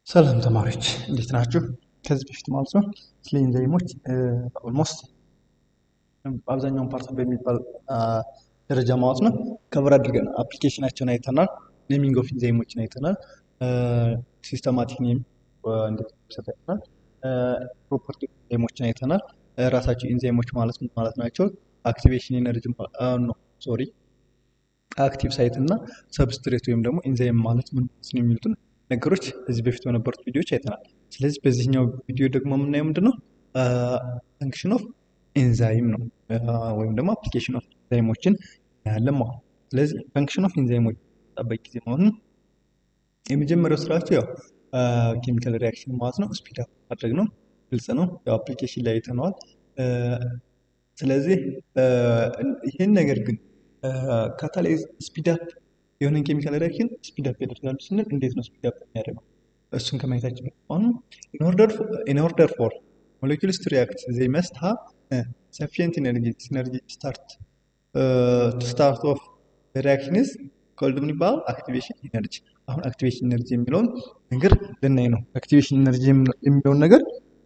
ሰላም ተማሪዎች እንዴት ናችሁ? ከዚህ በፊት ማለት ነው ስለ ኢንዛይሞች ኦልሞስት አብዛኛውን ፓርት በሚባል ደረጃ ማለት ነው ከበር አድርገን አፕሊኬሽናቸውን አይተናል። ኔሚንግ ኦፍ ኢንዛይሞችን አይተናል። ሲስተማቲክ ኔም እንዴት ሰጥ አይተናል። ፕሮፐርቲ ኢንዛይሞችን አይተናል። ራሳቸው ኢንዛይሞች ማለት ምን ማለት ናቸው? አክቲቬሽን ኤነርጂ ነው ሶሪ አክቲቭ ሳይት እና ሰብስትሬት ወይም ደግሞ ኢንዛይም ማለት ምን ነው የሚሉትን ነገሮች ከዚህ በፊት በነበሩት ቪዲዮዎች አይተናል። ስለዚህ በዚህኛው ቪዲዮ ደግሞ የምናየው ምንድን ነው ፈንክሽን ኦፍ ኢንዛይም ነው ወይም ደግሞ አፕሊኬሽን ኦፍ ኢንዛይሞችን እናያለን ማለት ነው። ስለዚህ ፈንክሽን ኦፍ ኢንዛይሞች ጠበቅ ጊዜ ማለት ነው የመጀመሪያው ስራቸው ያው ኬሚካል ሪያክሽን ማለት ነው ስፒድ አፕ ማድረግ ነው። ግልጽ ነው። ያው አፕሊኬሽን ላይ አይተነዋል። ስለዚህ ይህን ነገር ግን ካታላይዝ ስፒድ አፕ የሆነን ኬሚካል ሪያክሽን ስፒድ አፕ ያደርጋሉ ስንል እንዴት ነው ስፒድ አፕ የሚያደርገው? እሱን ከማየታችን በፊት አሁን ኢን ኦርደር ፎር ሞሌኪውልስ ቱ ሪያክት ዘይ መስት ሃቭ ሰፊሽንት ኢነርጂ ኢነርጂ ስታርት ቱ ስታርት ኦፍ ሪያክሽን ኢዝ ኮልድ ምን ይባላል? አክቲቬሽን ኢነርጂ። አሁን አክቲቬሽን ኢነርጂ የሚለውን ነገር ልናይ ነው። አክቲቬሽን ኢነርጂ የሚለውን ነገር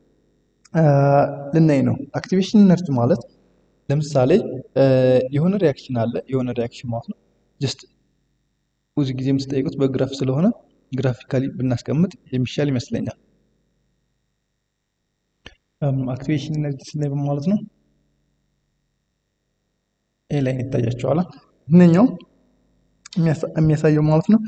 ልናይ ነው። አክቲቬሽን ኢነርጂ ማለት ለምሳሌ የሆነ ሪያክሽን አለ። የሆነ ሪያክሽን ማለት ነው ጀስት ብዙ ጊዜ የምትጠይቁት በግራፍ ስለሆነ ግራፊካሊ ብናስቀምጥ የሚሻል ይመስለኛል። አክቲቬሽን ኢነርጂ ስናይ ማለት ነው ይሄ ላይ ይታያቸዋል። እነኛው የሚያሳየው ማለት ነው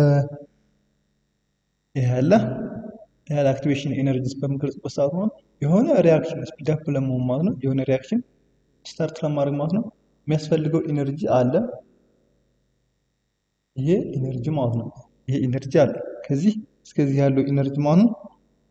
ይሄ ያለ ያለ አክቲቬሽን ኤነርጂ በምንገልጽበት ሰዓት ማለት የሆነ ሪያክሽን ስፒድ አፕ ለመሆን ማለት ነው የሆነ ሪያክሽን ስታርት ለማድረግ ማለት ነው የሚያስፈልገው ኢነርጂ አለ። ይሄ ኢነርጂ ማለት ነው። ይሄ ኢነርጂ አለ። ከዚህ እስከዚህ ያለው ኢነርጂ ማለት ነው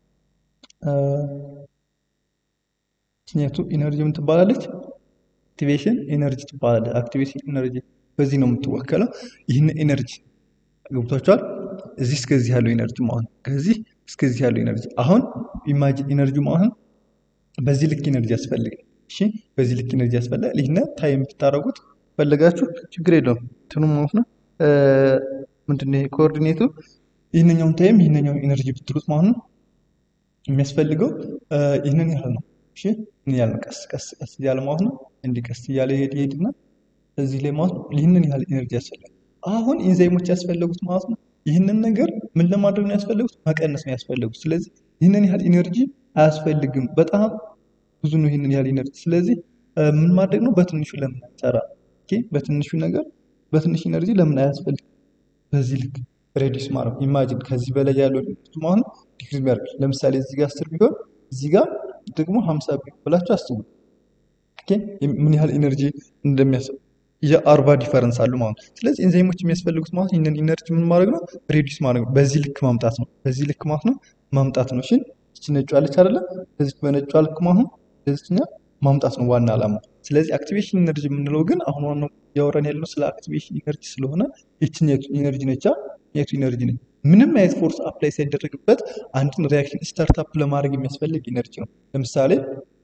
ችኛቱ ኢነርጂ ምን ትባላለች? አክቲቬሽን ኤነርጂ ትባላለች። አክቲቬሽን ኤነርጂ በዚህ ነው የምትወከለው። ይህን ኤነርጂ ገብቷቸዋል። እዚህ እስከዚህ ያለው ኢነርጂ ማለት ነው። ከዚህ እስከዚህ ያለው ኢነርጂ አሁን ኢማጂን ኢነርጂ ማለት ነው በዚህ ልክ ኢነርጂ ያስፈልጋል። እሺ በዚህ ልክ ኢነርጂ ያስፈልጋል። ይህን ታይም ብታደርጉት ፈለጋችሁ ችግር የለውም። እንትኑ ማለት ነው ምንድን ነው ኮኦርዲኔቱ ይህንኛውን ታይም ይህንኛውን ኢነርጂ ብትሉት ማለት ነው የሚያስፈልገው ይህንን ያህል ነው። እሺ ምን ያህል ነው? ቀስ ቀስ ቀስ እያለ ማለት ነው እንዲህ ቀስ እያለ ይሄድ ይሄድና እዚህ ላይ ማለት ነው ይህንን ያህል ኢነርጂ ያስፈልጋል። አሁን ኢንዛይሞች ያስፈለጉት ማለት ነው ይህንን ነገር ምን ለማድረግ ነው ያስፈለጉት? መቀነስ ነው ያስፈለጉት። ስለዚህ ይህንን ያህል ኢነርጂ አያስፈልግም። በጣም ብዙ ነው ይህንን ያህል ኢነርጂ። ስለዚህ ምን ማድረግ ነው? በትንሹ ለምን አይሰራ? በትንሹ ነገር በትንሽ ኢነርጂ ለምን አያስፈልግም? በዚህ ልክ ሬዲስ ማድረግ ኢማጂን ከዚህ በላይ ያለው ኢነርጂ ማለት ነው ዲክሪዝ ቢያደርግ ለምሳሌ እዚህ ጋር አስር ቢሆን እዚህ ጋር ደግሞ ሀምሳ ቢሆን ብላችሁ አስቡ። ምን ያህል ኢነርጂ እንደሚያስብ የአርባ ዲፈረንስ አሉ ማለት ነው። ስለዚህ ኤንዛይሞች የሚያስፈልጉት ማለት ይህንን ኢነርጂ ምን ማድረግ ነው? ሬዲስ ማድረግ ነው። በዚህ ልክ ማምጣት ነው። በዚህ ልክ ማለት ነው ማምጣት ነው። እሺ እቺ ነጯ አለች አይደለ? በዚህ በነጯ ልክ ማለት ነው በዚህኛ ማምጣት ነው ዋና ዓላማው። ስለዚህ አክቲቬሽን ኢነርጂ የምንለው ግን አሁን ዋናው እያወራን ያለው ስለ አክቲቬሽን ኢነርጂ ስለሆነ የትኛቱ ኢነርጂ ነቻ? የቱ ኢነርጂ ነች? ምንም አይነት ፎርስ አፕላይ ሳይደረግበት አንድን ሪያክሽን ስታርታፕ ለማድረግ የሚያስፈልግ ኢነርጂ ነው። ለምሳሌ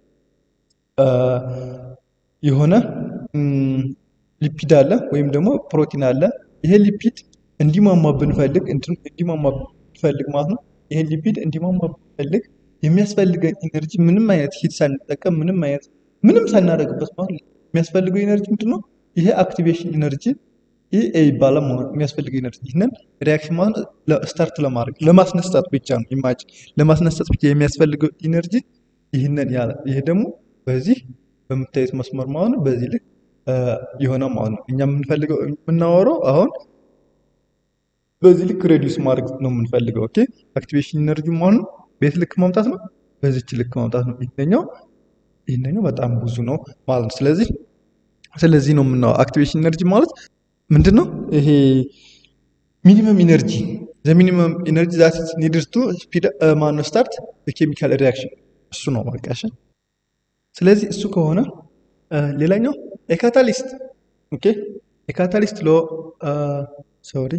የሆነ ሊፒድ አለ ወይም ደግሞ ፕሮቲን አለ። ይሄ ሊፒድ እንዲሟሟ ብንፈልግ እንዲሟሟ ብንፈልግ ማለት ነው ይሄን ሊፒድ እንዲሟሟ ብንፈልግ የሚያስፈልገን ኢነርጂ ምንም አይነት ሂት ሳንጠቀም ምንም አይነት ምንም ሳናደርግበት ማለት ነው የሚያስፈልገው ኢነርጂ ምንድን ነው? ይሄ አክቲቬሽን ኢነርጂ ይህ ይባላል ማለት የሚያስፈልገው ኢነርጂ ይህንን ሪያክሽን ማለት ስታርት ለማድረግ ለማስነሳት ብቻ ነው። ኢማጂን ለማስነሳት ብቻ የሚያስፈልገው ኢነርጂ ይህንን ያለ ይሄ ደግሞ በዚህ በምታዩት መስመር ማለት ነው በዚህ ልክ የሆነ ማለት ነው። እኛ የምንፈልገው የምናወራው አሁን በዚህ ልክ ሬዲዩስ ማድረግ ነው የምንፈልገው። ኦኬ አክቲቬሽን ኢነርጂ ማለት ነው ቤት ልክ ማምጣት ነው፣ በዚች ልክ ማምጣት ነው። ይሄኛው ይሄኛው በጣም ብዙ ነው ማለት ነው። ስለዚህ ስለዚህ ነው የምናወራው አክቲቬሽን ኢነርጂ ማለት ምንድን ነው? ይሄ ሚኒመም ኢነርጂ ዘ ሚኒመም ኢነርጂ ዛት ኢዝ ኒድድ ቱ ስፒድ ማነው ስታርት ኬሚካል ሪያክሽን እሱ ነው በቃ። ስለዚህ እሱ ከሆነ ሌላኛው የካታሊስት ኦኬ የካታሊስት ሎ ሶሪ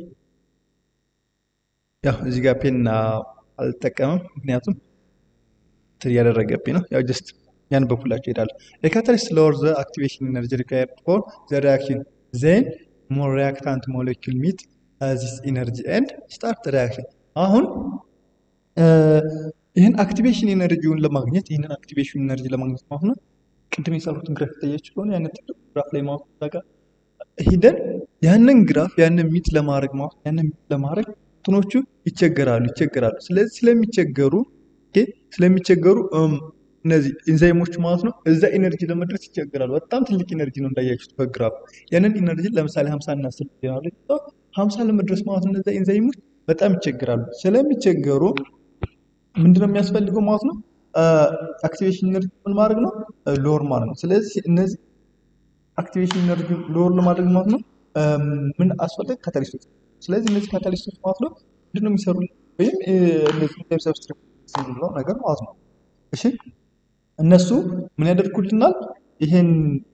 ያው እዚህ ጋር ፔን አልጠቀምም ምክንያቱም እንትን እያደረገብኝ ነው። ያው ጀስት ያን በኩላቸው ይሄዳሉ። የካታሊስት ሎወር ዘ አክቲቬሽን ኤነርጂ ሪኳየርድ ፎር ዘ ሪያክሽን ዜን ሞር ሪያክታንት ሞሌኪል ሚት ዚስ ኢነርጂ ኤንድ ስታርት ሪያክሽን። አሁን ይህን አክቲቬሽን ኤነርጂውን ለማግኘት ይህንን አክቲቬሽን ኤነርጂ ለማግኘት ማለት ነው ቅድም የሰሩትን ግራፍ ይታያችሁ ከሆነ ያንን ትልቅ ግራፍ ላይ ማለት ጋር ሂደን ያንን ግራፍ ያንን ሚት ለማድረግ ማለት ያንን ሚት ለማድረግ እንትኖቹ ይቸገራሉ ይቸገራሉ። ስለዚህ ስለሚቸገሩ ስለሚቸገሩ እነዚህ ኢንዛይሞች ማለት ነው እዛ ኢነርጂ ለመድረስ ይቸገራሉ። በጣም ትልቅ ኢነርጂ ነው እንዳያችሁት በግራፍ ያንን ኢነርጂ ለምሳሌ ሀምሳ እና ስልክ ይሆናሉ ሀምሳ ለመድረስ ማለት ነው እነዛ ኢንዛይሞች በጣም ይቸገራሉ። ስለሚቸገሩ ምንድነው የሚያስፈልገው ማለት ነው አክቲቬሽን ኢነርጂ ምን ማድረግ ነው ሎወር ማድረግ ነው። ስለዚህ እነዚህ አክቲቬሽን ኢነርጂ ሎወር ለማድረግ ማለት ነው ምን አስፈለግ ካታሊስቶች። ስለዚህ እነዚህ ካታሊስቶች ማለት ነው ምንድነው የሚሰሩ ወይም እነዚህ ኢንዛይም ሰብስትሬት ነው ነገር ማለት ነው። እሺ እነሱ ምን ያደርጉልናል? ይሄን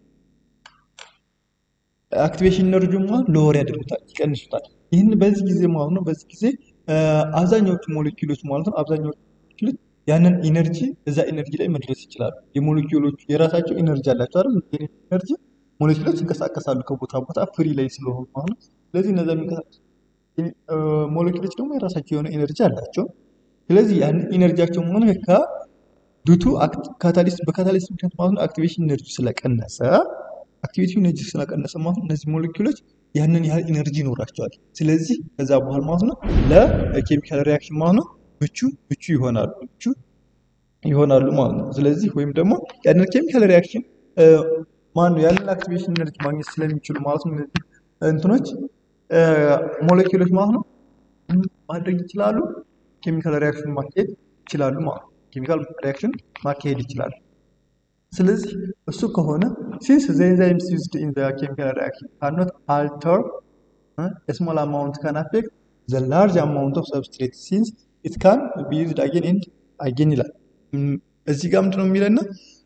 አክቲቬሽን ኢነርጂ ማለት ሎወር ያደርጉታል፣ ይቀንሱታል። ይህን በዚህ ጊዜ ማለት ነው በዚህ ጊዜ አብዛኛዎቹ ሞሌኪውሎች ማለት ነው አብዛኛዎቹ ሞሌኪውሎች ያንን ኢነርጂ እዛ ኢነርጂ ላይ መድረስ ይችላሉ። የሞሌኪውሎቹ የራሳቸው ኢነርጂ አላቸው አይደል? ኢነርጂ ሞሌኪውሎች ይንቀሳቀሳሉ ከቦታ ቦታ ፍሪ ላይ ስለሆኑ ማለት ነው። ስለዚህ እነዛ የሚንቀሳቀሱ ሞሌኪውሎች ደግሞ የራሳቸው የሆነ ኢነርጂ አላቸው። ስለዚህ ያንን ኢነርጂያቸው መሆኑ ከዱቱ ካታሊስት በካታሊስት ምክንያት ማለት ነው አክቲቬሽን ኢነርጂ ስለቀነሰ አክቲቬሽን ኢነርጂ ስለቀነሰ ማለት ነው እነዚህ ሞሌኪውሎች ያንን ያህል ኢነርጂ ይኖራቸዋል። ስለዚህ ከዛ በኋላ ማለት ነው ለኬሚካል ሪያክሽን ማለት ነው ምቹ ምቹ ይሆናሉ ምቹ ይሆናሉ ማለት ነው። ስለዚህ ወይም ደግሞ ያንን ኬሚካል ሪያክሽን ማነው ያንን አክቲቬሽን ኢነርጂ ማግኘት ስለሚችሉ ማለት ነው እነዚህ እንትኖች ሞሌኪውሎች ማለት ነው ማድረግ ይችላሉ ኬሚካል ሪያክሽን ማካሄድ ይችላሉ ማለት ነው። ኬሚካል ሪያክሽን ማካሄድ ይችላሉ። ስለዚህ እሱ ከሆነ ሲንስ ዘ ኤንዛይምስ ዩዝድ ኢን ዘ ኬሚካል ሪያክሽን ካን ኖት አልተር ስሞል አማውንት ካን አፌክት ዘ ላርጅ አማውንት ኦፍ ሰብስትሬት ሲንስ ኢት ካን ቢ ዩዝድ አጌን ኤንድ አጌን ይላል። እዚህ ጋር ምንድነው የሚለና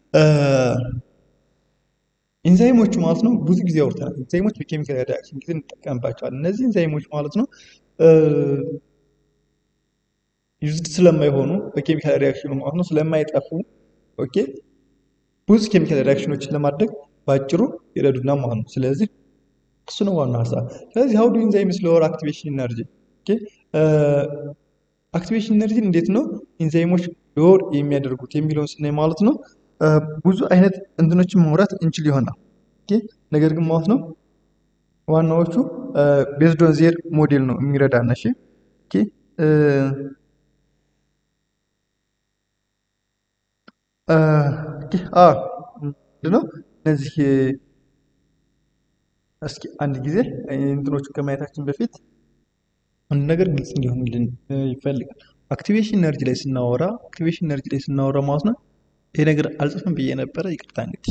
ኢንዛይሞቹ ማለት ነው ብዙ ጊዜ አውርተናል። ኢንዛይሞች በኬሚካል ሪያክሽን ጊዜ እንጠቀምባቸዋለን። እነዚህ ኢንዛይሞች ማለት ነው ዩዝድ ስለማይሆኑ በኬሚካል ሪያክሽኑ ማለት ነው ስለማይጠፉ ኦኬ ብዙ ኬሚካል ሪያክሽኖችን ለማድረግ በአጭሩ ይረዱና ማለት ነው። ስለዚህ እሱ ነው ዋናው ሀሳብ። ስለዚህ ሀው ዱ ኢንዛይምስ ሎወር አክቲቬሽን ኢነርጂ ኦኬ አክቲቬሽን ኢነርጂን እንዴት ነው ኢንዛይሞች ሎወር የሚያደርጉት የሚለውን ስናይ ማለት ነው ብዙ አይነት እንትኖችን ማውራት እንችል ይሆናል። ኦኬ ነገር ግን ማለት ነው ዋናዎቹ ቤዝድ ኦን ዜር ሞዴል ነው የሚረዳን። እሺ ኦኬ ምንድነው እነዚህ እስኪ አንድ ጊዜ እንትኖቹን ከማየታችን በፊት አንድ ነገር ግልጽ እንዲሆንልን ይፈልጋል። አክቲቬሽን ኢነርጂ ላይ ስናወራ አክቲቬሽን ኢነርጂ ላይ ስናወራ ማለት ነው ይሄ ነገር አልጽፍም ብዬ ነበረ፣ ይቅርታ እንግዲህ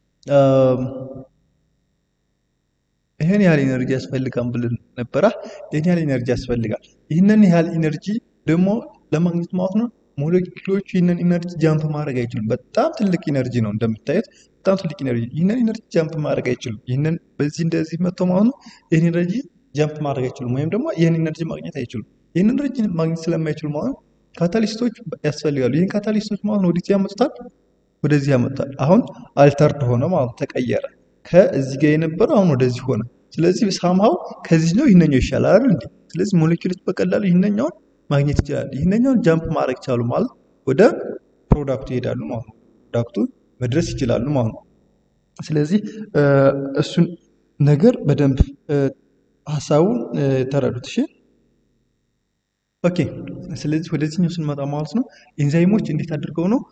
ይህን ያህል ኢነርጂ ያስፈልጋል ብለን ነበረ። ይህን ያህል ኢነርጂ ያስፈልጋል። ይህንን ያህል ኢነርጂ ደግሞ ለማግኘት ማለት ነው ሞሌኪውሎቹ ይህንን ኢነርጂ ጃምፕ ማድረግ አይችሉም። በጣም ትልቅ ኢነርጂ ነው እንደምታዩት፣ በጣም ትልቅ ኢነርጂ። ይህንን ኢነርጂ ጃምፕ ማድረግ አይችሉም። ይህንን በዚህ እንደዚህ መጥተው ማለት ነው ይህን ኢነርጂ ጃምፕ ማድረግ አይችሉም፣ ወይም ደግሞ ይህን ኢነርጂ ማግኘት አይችሉም። ይህን ኢነርጂ ማግኘት ስለማይችሉ ማለት ነው ካታሊስቶች ያስፈልጋሉ። ይህን ካታሊስቶች ማለት ነው ወደዚህ ያመጡታል፣ ወደዚህ ያመጡታል። አሁን አልተርድ ሆነ ማለት ተቀየረ። ከዚህ ጋር የነበረው አሁን ወደዚህ ሆነ። ስለዚህ ሳምሃው ከዚህ ነው ይህነኛው ይሻላል አይደል እንዴ? ስለዚህ ሞሌኪውሎች በቀላሉ ይህነኛውን ማግኘት ይችላል። ይህንኛውን ጃምፕ ማድረግ ቻሉ ማለት ወደ ፕሮዳክቱ ይሄዳሉ ማለት ነው። ፕሮዳክቱ መድረስ ይችላሉ ማለት ነው። ስለዚህ እሱን ነገር በደንብ ሀሳቡን ተረዱት። እሺ ኦኬ። ስለዚህ ወደዚህኛው ስንመጣ ማለት ነው ኤንዛይሞች እንዴት አድርገው ነው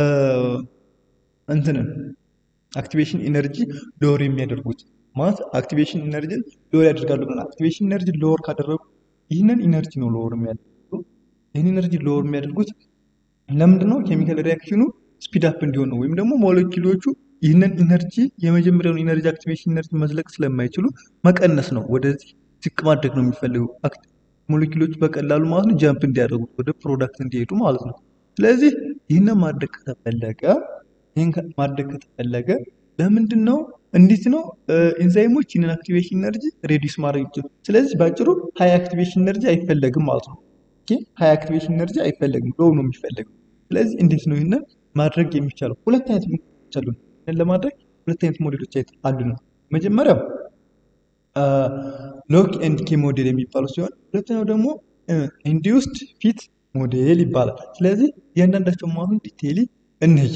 እንትንን አክቲቬሽን ኢነርጂ ሎወር የሚያደርጉት ማለት አክቲቬሽን ኢነርጂን ሎወር ያደርጋሉ ብለናል። አክቲቬሽን ኢነርጂ ሎወር ካደረጉ ይህንን ኢነርጂ ነው ሎወር የሚያደርጉት ይህን ኢነርጂ ሎወር የሚያደርጉት ለምንድን ነው? ኬሚካል ሪያክሽኑ ስፒድ አፕ እንዲሆን ነው። ወይም ደግሞ ሞሌኪውሎቹ ይህንን ኢነርጂ የመጀመሪያውን ኢነርጂ አክቲቬሽን ኢነርጂ መዝለቅ ስለማይችሉ መቀነስ ነው፣ ወደዚህ ዝቅ ማድረግ ነው የሚፈልጉ ሞሌኪውሎቹ በቀላሉ ማለት ነው ጃምፕ እንዲያደርጉት ወደ ፕሮዳክት እንዲሄዱ ማለት ነው። ስለዚህ ይህንን ማድረግ ከተፈለገ ይህን ማድረግ ከተፈለገ ለምንድን ነው እንዴት ነው ኤንዛይሞች ይህንን አክቲቬሽን ኢነርጂ ሬዲዩስ ማድረግ ይችላሉ። ስለዚህ በአጭሩ ሀይ አክቲቬሽን ኢነርጂ አይፈለግም ማለት ነው። ሀይ አክቲቬሽን ኢነርጂ አይፈለግም፣ ሎው ነው የሚፈለገው። ስለዚህ እንዴት ነው ይህንን ማድረግ የሚቻለው? ሁለት አይነት ሞዴሎች አሉ። ይህንን ለማድረግ ሁለት አይነት ሞዴሎች አሉ ነው። መጀመሪያው ሎክ ኤንድ ኬ ሞዴል የሚባሉ ሲሆን ሁለተኛው ደግሞ ኢንዲውስድ ፊት ሞዴል ይባላል። ስለዚህ እያንዳንዳቸው ማለት ነው ዲቴይሊ እንሂድ።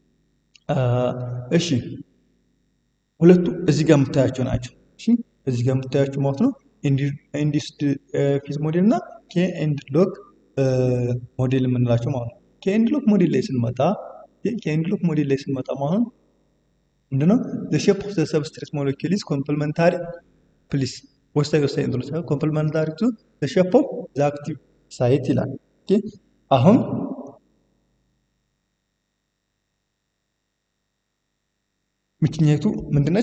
እሺ ሁለቱ እዚህ ጋር የምታያቸው ናቸው። እሺ እዚህ ጋር የምታያቸው ማለት ነው ኢንዱስድ ፊዝ ሞዴል እና ኬ ኤንድ ሎክ ሞዴል የምንላቸው ማለት ነው። ኬ ኤንድ ሎክ ሞዴል ላይ ስንመጣ ኬ ኤንድ ሎክ ሞዴል ላይ ስንመጣ ማለት ነው ምንድነው ዘ ሼፕ ኦፍ ዘ ሰብስትሬት ሞለኪል ኢዝ ኮምፕሊመንታሪ ፕሊስ ወሳኝ ወሳኝ እንትኖች ኮምፕሊመንታሪ ቱ ዘ ሼፕ ኦፍ ዘ አክቲቭ ሳይት ይላል። ኦኬ አሁን ምክንያቱ ምንድነች?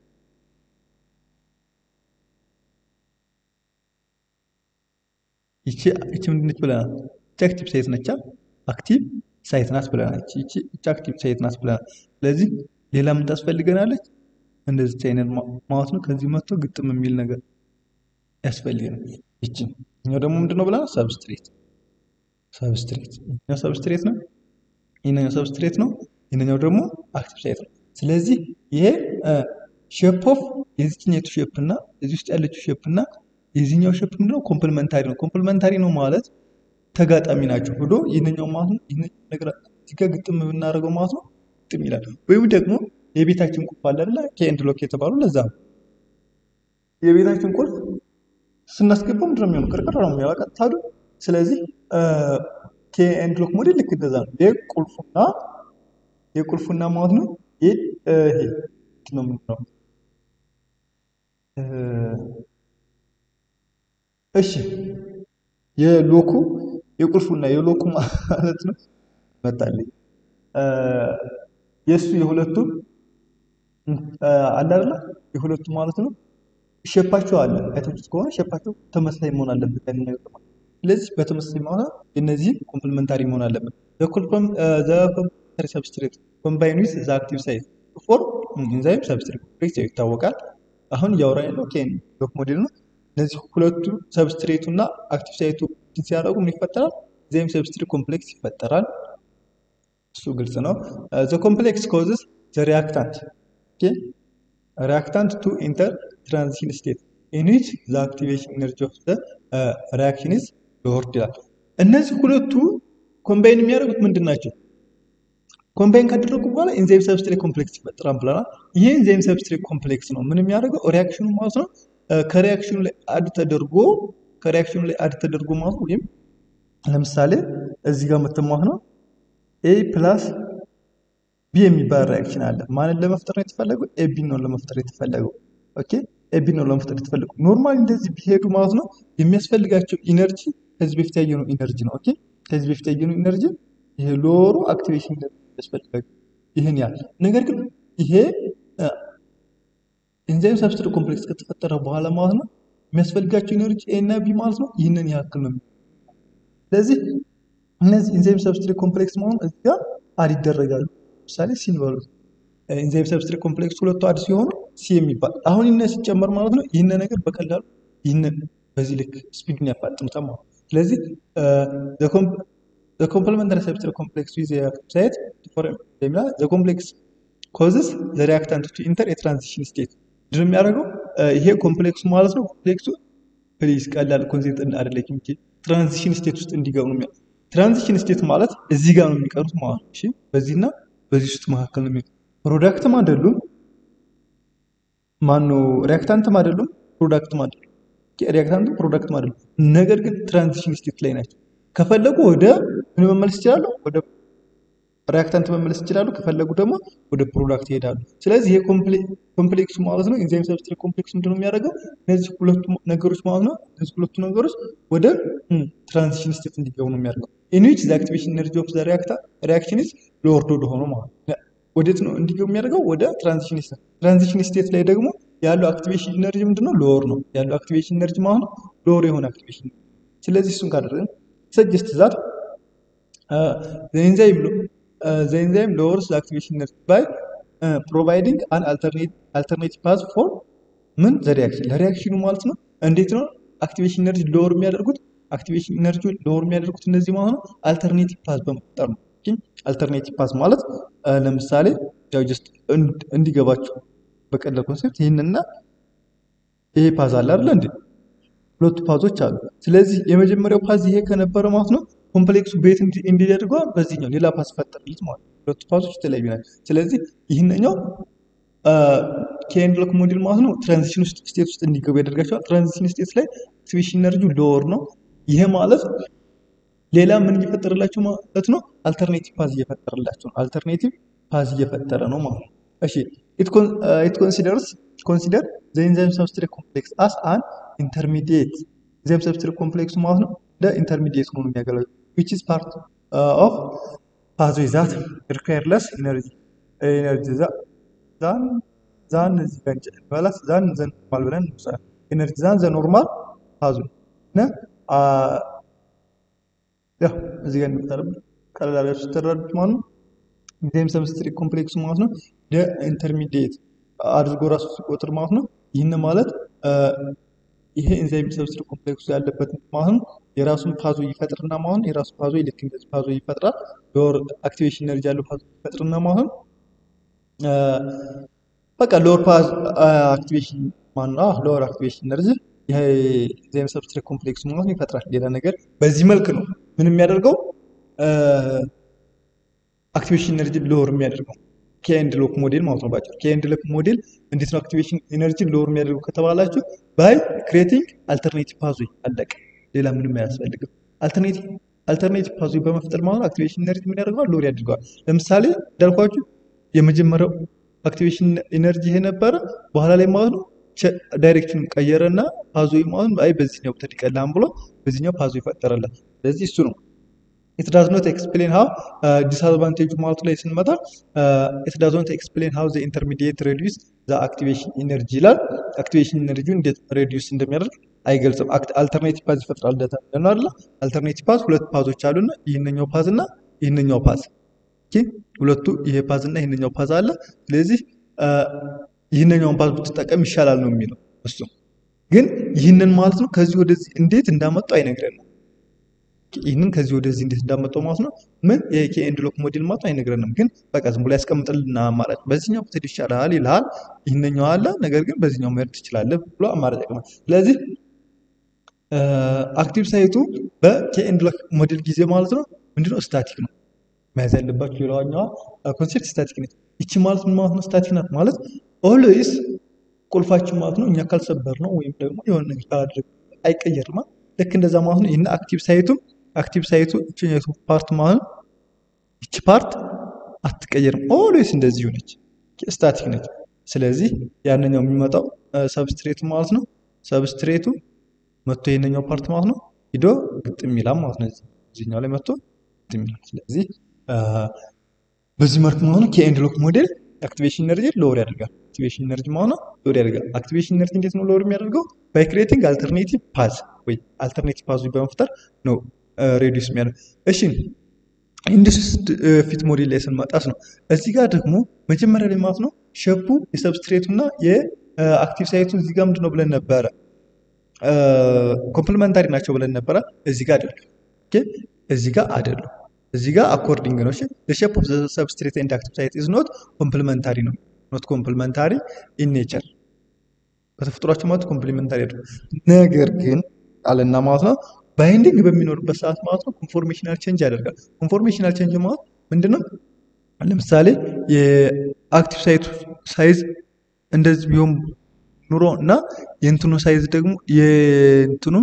ይቺ ይቺ ምንድነች ብለናል? ይቺ አክቲቭ ሳይት ነች። አክቲቭ ሳይት ናት ብለናል። ይቺ ይቺ ይቺ አክቲቭ ሳይት ናት ብለናል። ስለዚህ ሌላ ምን ታስፈልገናለች? እንደዚህ አይነት ማለት ነው። ከዚህ መጥቶ ግጥም የሚል ነገር ያስፈልገናል። ይቺ እኛው ደግሞ ምንድነው ብለናል? ሰብስትሬት ሰብስትሬት ይሄኛው ሰብስትሬት ነው። ይሄኛው ሰብስትሬት ነው። ይሄኛው ደግሞ አክቲቭ ሳይት ነው። ስለዚህ ይሄ ሼፕ ኦፍ የዚህኛቱ ሼፕ እና እዚህ ውስጥ ያለችው ሼፕ እና የዚህኛው ሼፕ ምንድነው? ኮምፕሊመንታሪ ነው። ኮምፕሊመንታሪ ነው ማለት ተጋጣሚ ናቸው ብሎ ይህንኛው ማለት ነው ይህን ነገር እዚህ ጋር ግጥም ብናደርገው ማለት ነው ግጥም ይላል። ወይም ደግሞ የቤታችን ቁልፍ አለ አይደለ? ኬ ኤንድ ሎክ የተባሉ ለዛ ነው። የቤታችን ቁልፍ ስናስገባው ምንድነው የሚሆነው? ቅርቅር ነው የሚያወጣ ቀጥታ አይደል? ስለዚህ ኬ ኤንድ ሎክ ሞዴል ልክ እንደዛ ነው። የቁልፉና የቁልፉና ማለት ነው ይሄ ነው ምንድነው? እሺ የሎኩ የቁልፉና የሎኩ ማለት ነው መጣልኝ። የእሱ የሁለቱ አለ አይደለ? የሁለቱ ማለት ነው ሼፓቸው አለ። አይታችሁት ከሆነ ሼፓቸው ተመሳሳይ መሆን አለበት። ያን ነገር ማለት ስለዚህ በተመሳሳይ ማለት የእነዚህ ኮምፕሊመንታሪ መሆን አለበት። ዘ ኮምፕሊመንታሪ ሰብስትሬት ኮምባይን ዊዝ ዘ አክቲቭ ሳይት ፎር ኢንዛይም ሰብስትሬት ኮምፕሌክስ ይታወቃል። አሁን እያወራን ያለው ኬን ሎክ ሞዴል ነው። እነዚህ ሁለቱ ሰብስትሬቱ እና አክቲቭ ሳይቱ ሲያደርጉ ምን ይፈጠራል? ኢንዛይም ሰብስትሬት ኮምፕሌክስ ይፈጠራል። እሱ ግልጽ ነው። ዘ ኮምፕሌክስ ኮዝስ ዘ ሪያክታንት ሪያክታንት ቱ ኢንተር ትራንዚሽን ስቴት ኢን ዊች ዘ አክቲቬሽን ኤነርጂ ኦፍ ዘ ሪያክሽን ኢዝ ሎወርድ ይላል። እነዚህ ሁለቱ ኮምባይን የሚያደርጉት ምንድን ናቸው? ኮምባይን ካደረጉ በኋላ ኢንዛይም ሰብስትሬት ኮምፕሌክስ ይፈጠራል ብለናል። ይሄ ኢንዛይም ሰብስትሬት ኮምፕሌክስ ነው ምን የሚያደርገው ሪያክሽኑ ማለት ነው ከሪያክሽኑ ላይ አድ ተደርጎ ከሪያክሽኑ ላይ አድ ተደርጎ ማለት ነው ወይም ለምሳሌ እዚህ ጋር የምትማት ነው ኤ ፕላስ ቢ የሚባል ሪያክሽን አለ። ማንን ለመፍጠር ነው የተፈለገው? ኤቢ ነው ለመፍጠር የተፈለገው። ኦኬ ኤቢ ነው ለመፍጠር የተፈለገው። ኖርማሊ እንደዚህ ቢሄዱ ማለት ነው የሚያስፈልጋቸው ኢነርጂ ከዚህ በፊት ያየነው ኢነርጂ ነው። ኦኬ ከዚህ በፊት ያየነው ኢነርጂ ይሄ ሎሩ አክቲቬሽን ያስፈልጋቸው ይህን ያህል። ነገር ግን ይሄ ኢንዛይም ሰብስትሬት ኮምፕሌክስ ከተፈጠረ በኋላ ማለት ነው የሚያስፈልጋቸው ኢነርጂ ኤ እና ቢ ማለት ነው ይህንን ያክል ነው። ስለዚህ እነዚህ ኢንዛይም ሰብስትሬት ኮምፕሌክስ መሆን እዚህ ጋር አድ ይደረጋሉ። ለምሳሌ ሲን በሉት ኢንዛይም ሰብስትሬት ኮምፕሌክስ ሁለቱ አድ ሲሆኑ ሲ የሚባል አሁን ይህን ሲጨመር ማለት ነው ይህን ነገር በቀላሉ ይህንን በዚህ ልክ ስፒድን ያፋጥኑታል ማለት ነው። ስለዚህ ዘ ኮምፕሊመንታሪ ሰብስትሬት ኮምፕሌክስ ዊዝ ሳይት ዘ ኮምፕሌክስ ኮዝስ ዘ ሪያክታንት ቱ ኢንተር የትራንዚሽን ስቴት ምንድን የሚያደርገው ይሄ ኮምፕሌክሱ ማለት ነው ኮምፕሌክሱ ፕሊዝ ቀላል ኮንሴፕት አይደለችም። ትራንዚሽን ስቴት ውስጥ እንዲገቡ ነው የሚያደርገው። ትራንዚሽን ስቴት ማለት እዚህ ጋር ነው የሚቀሩት ማለት ነው። እሺ በዚህና በዚህ ውስጥ መካከል ነው የሚቀሩት። ፕሮዳክትም አይደሉም፣ ማነው ሪያክታንትም አይደሉም፣ ፕሮዳክትም አይደሉም። ሪያክታንትም ፕሮዳክትም አይደሉም። ነገር ግን ትራንዚሽን ስቴት ላይ ናቸው። ከፈለጉ ወደ ምን መመለስ ይችላሉ? ወደ ሪያክታንት መመለስ ይችላሉ። ከፈለጉ ደግሞ ወደ ፕሮዳክት ይሄዳሉ። ስለዚህ ይሄ ኮምፕሌክሱ ማለት ነው ኢንዛይም ሰብስትሬት ኮምፕሌክስ ምንድነው የሚያደርገው? እነዚህ ሁለቱ ነገሮች ማለት ነው እነዚህ ሁለቱ ነገሮች ወደ ትራንዚሽን ስቴት እንዲገቡ ነው የሚያደርገው። ኢን ዊች ዘ አክቲቬሽን ኤነርጂ ኦፍ ዘ ሪያክሽን ኢዝ ሎወርድ ወደ ሆኖ ማለት ነው። ወዴት ነው እንዲገቡ የሚያደርገው? ወደ ትራንዚሽን ስቴት። ትራንዚሽን ስቴት ላይ ደግሞ ያለው አክቲቬሽን ኤነርጂ ምንድነው? ሎወር ነው ያለው አክቲቬሽን ኤነርጂ ማለት ነው ሎወር የሆነ አክቲቬሽን። ስለዚህ እሱን ካደረግን ሰጀስት ዛት ኤንዛይም the enzyme lowers the activation energy by uh, providing an alternate alternative path for ምን ዘ ሪያክሽን ለሪያክሽኑ ማለት ነው። እንዴት ነው አክቲቬሽን ኤነርጂ ሎወር የሚያደርጉት? አክቲቬሽን ኤነርጂ ሎወር የሚያደርጉት እነዚህ ማለት ነው አልተርኔቲቭ ፓዝ በመፍጠር ነው። አልተርኔቲቭ ፓዝ ማለት ለምሳሌ ያው ጀስት እንዲገባችሁ በቀላል ኮንሴፕት ይህንና ይሄ ፓዝ አለ አይደል እንዴ? ሁለቱ ፓዞች አሉ። ስለዚህ የመጀመሪያው ፓዝ ይሄ ከነበረ ማለት ነው ኮምፕሌክሱ ቤት እንዲደርገዋል በዚህኛው ሌላ ፓስ ፈጠርልት ማለት ነው። ሁለቱ ፓሶች የተለያዩ ናቸው። ስለዚህ ይህንኛው ከኤንድ ሎክ ሞዴል ማለት ነው ትራንዚሽን ውስጥ ስቴት ውስጥ እንዲገቡ ያደርጋቸዋል። ትራንዚሽን ስቴት ላይ አክቲቬሽን ኢነርጂ ሎወር ነው። ይሄ ማለት ሌላ ምን እየፈጠረላቸው ማለት ነው? አልተርኔቲቭ ፓዝ እየፈጠረላቸው ነው። አልተርኔቲቭ ፓዝ እየፈጠረ ነው ማለት ነው። እሺ ኢት ኮንሲደርስ ኮንሲደር ዘ ኢንዛይም ሰብስትሬት ኮምፕሌክስ አስ አን ኢንተርሚዲየት ኢንዛይም ሰብስትሬት ኮምፕሌክሱ ማለት ነው እንደ ኢንተርሚዲየት ሆኖ የሚያገለግለው which is part uh, of pathway that require less energy energy ዛን ዛን እዚህ ጋር እንጨምራለን ዛን ዘ ኖርማል ብለን እንወስዳለን ኤነርጂ ዛን ዘ ኖርማል ፓዝዌይ እና ያው እዚህ ጋር እንደምታረብ ቀላል አድርጋችሁ ስትረዱት ማለት ነው ኢንዛይም ሰብስትሬት ኮምፕሌክሱ ማለት ነው ኢንተርሚዲየት አድርጎ ራሱ ሲቆጥር ማለት ነው። ይህን ማለት ይሄ ኢንዛይም ሰብስትሬት ኮምፕሌክሱ ያለበት ማለት ነው የራሱን ፓዞ ይፈጥርና ማለት ነው የራሱ ፓዞ ልክ እንደዚህ ፓዞ ይፈጥራል። ሎወር አክቲቬሽን ኤነርጂ ያለው ፓዞ ይፈጥርና ማለት ነው በቃ ሎወር ፓዝ አክቲቬሽን ማን ነው ሎወር አክቲቬሽን ኤነርጂ ይሄ ኢንዛይም ሰብስትሬት ኮምፕሌክሱ ማለት ነው ይፈጥራል። ሌላ ነገር በዚህ መልክ ነው ምን የሚያደርገው አክቲቬሽን ኤነርጂ ሎወር የሚያደርገው ከኤንድ ሎክ ሞዴል ማለት ነው። ባጭሩ ከኤንድ ሎክ ሞዴል እንዴት ነው አክቲቬሽን ኤነርጂ ሎወር የሚያደርገው ከተባላችሁ ባይ ክሬቲንግ አልተርኔቲቭ ፓዝዌይ አለቀ። ሌላ ምንም አያስፈልግም። አልተርኔቲቭ አልተርኔቲቭ ፓዝዌይ በመፍጠር ማለት ነው አክቲቬሽን ኤነርጂ ምን ያደርገዋል? ሎወር ያደርገዋል። ለምሳሌ እንዳልኳችሁ የመጀመሪያው አክቲቬሽን ኤነርጂ ይሄ ነበረ። በኋላ ላይ ማለት ነው ዳይሬክሽን ቀየረና ፓዝዌይ ማለት ነው አይ በዚህኛው ብትሄድ ይቀላል ብሎ በዚህኛው ፓዝዌይ ፈጠረለት። ስለዚህ እሱ ነው ኢት ዳዝ ኖት ኤክስፕሌን ሃው ዲስአድቫንቴጁ ማለቱ ላይ ስንመጣ ኢት ዳዝ ኖት ኤክስፕሌን ሃው ዘ ኢንተርሚዲየት ሬዲዩስ ዘ አክቲቬሽን ኢነርጂ ይላል። አክቲቬሽን ኢነርጂውን እንዴት ሬዲዩስ እንደሚያደርግ አይገልጽም። አልተርኔቲቭ ፓዝ ይፈጥራል እንደተባለ አይደለ? አልተርኔቲቭ ፓዝ ሁለት ፓዞች አሉና ይህንኛው ፓዝ እና ይህንኛው ፓዝ ኦኬ፣ ሁለቱ ይሄ ፓዝ እና ይህንኛው ፓዝ አለ። ስለዚህ ይህንኛውን ፓዝ ብትጠቀም ይሻላል ነው የሚለው እሱ። ግን ይህንን ማለት ነው ከዚህ ወደዚህ እንዴት እንዳመጣው አይነግረንም። ይህንን ከዚህ ወደዚህ እንዴት እንዳመጣው ማለት ነው ምን የኤንድ ሎክ ሞዴል ማለት አይነግረንም። ግን በቃ ዝም ብሎ ያስቀምጥልና አማራጭ በዚህኛው ብትሄድ ይሻላል ይልሃል። ይህንኛው አለ ነገር ግን በዚህኛው መሄድ ትችላለህ ብሎ አማራጭ ያቀርባል። ስለዚህ አክቲቭ ሳይቱ በኬኤንድ ሎክ ሞዴል ጊዜ ማለት ነው ምንድነው ስታቲክ ነው መያዝ ያለባችሁ። ሌላኛዋ ኮንሴፕት ስታቲክ ነች። ይቺ ማለት ምን ማለት ነው? ስታቲክ ናት ማለት ኦልዌይስ ቁልፋችን ማለት ነው እኛ ካልሰበር ነው ወይም ደግሞ የሆነ ነገር ካላደረግ አይቀየርማ። ልክ እንደዛ ማለት ነው። ይህን አክቲቭ ሳይቱም አክቲቭ ሳይቱ እችኛቱ ፓርት ማለት ነው ይቺ ፓርት አትቀየርም። ኦልዌይስ እንደዚሁ ነች፣ ስታቲክ ነች። ስለዚህ ያንኛው የሚመጣው ሰብስትሬቱ ማለት ነው ሰብስትሬቱ መጥቶ ይህንኛው ፓርት ማለት ነው ሂዶ ግጥም ይላል ማለት ነው። እዚህኛው ላይ መጥቶ ግጥም ይላል። ስለዚህ በዚህ መልክ ማለት ነው ከኤንድ ሎክ ሞዴል አክቲቬሽን ኤነርጂ ሎወር ያደርጋል። አክቲቬሽን ኤነርጂ ማለት ነው ሎወር ያደርጋል። አክቲቬሽን ኤነርጂ እንዴት ነው ሎወር የሚያደርገው? ባይ ክሬቲንግ አልተርኔቲቭ ፓዝ ወይ አልተርኔቲቭ ፓዝ በመፍጠር ነው ሬዲዩስ የሚያደርግ። እሺ ኢንዱስድ ፊት ሞዴል ላይ ስንመጣስ ነው እዚህ ጋር ደግሞ መጀመሪያ ላይ ማለት ነው ሸፑ የሰብስትሬቱ እና የአክቲቭ ሳይቱ እዚህ ጋር ምንድን ነው ብለን ነበረ? ኮምፕሊመንታሪ ናቸው ብለን ነበረ። እዚህ ጋር አይደሉም። እዚህ ጋር አይደሉም። እዚህ ጋር አኮርዲንግ ነው። እሺ the shape of the substrate and active site is not complementary ነው not complementary in nature በተፈጥሯቸው ማለት ኮምፕሊመንታሪ አይደሉም። ነገር ግን አለና ማለት ነው ባይንዲንግ በሚኖርበት ሰዓት ማለት ነው ኮንፎርሜሽናል ቼንጅ ያደርጋል። ኮንፎርሜሽናል ቼንጅ ማለት ምንድነው? ለምሳሌ የአክቲቭ ሳይቱ ሳይዝ እንደዚህ ቢሆን ኑሮ እና የእንትኑ ሳይዝ ደግሞ የእንትኑ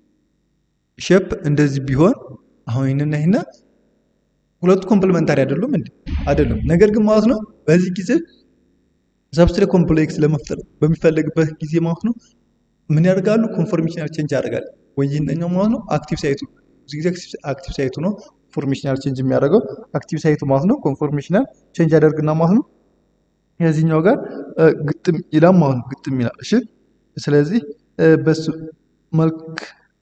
ሼፕ እንደዚህ ቢሆን አሁን ይህንና ይህና ሁለቱ ኮምፕሊመንታሪ አይደሉም እንዴ? አይደሉም። ነገር ግን ማለት ነው በዚህ ጊዜ ሰብስትሬት ኮምፕሌክስ ለመፍጠር በሚፈለግበት ጊዜ ማለት ነው ምን ያደርጋሉ? ኮንፎርሜሽናል ቼንጅ ያደርጋል። ወይ ይህንኛው ማለት ነው አክቲቭ ሳይቱ ብዙ ጊዜ አክቲቭ ሳይቱ ነው ኮንፎርሜሽናል ቼንጅ የሚያደርገው አክቲቭ ሳይቱ ማለት ነው ኮንፎርሜሽናል ቼንጅ ያደርግና ማለት ነው የዚህኛው ጋር ግጥም ይላል ማለት ነው። ግጥም ይላል። እሺ ስለዚህ በሱ መልክ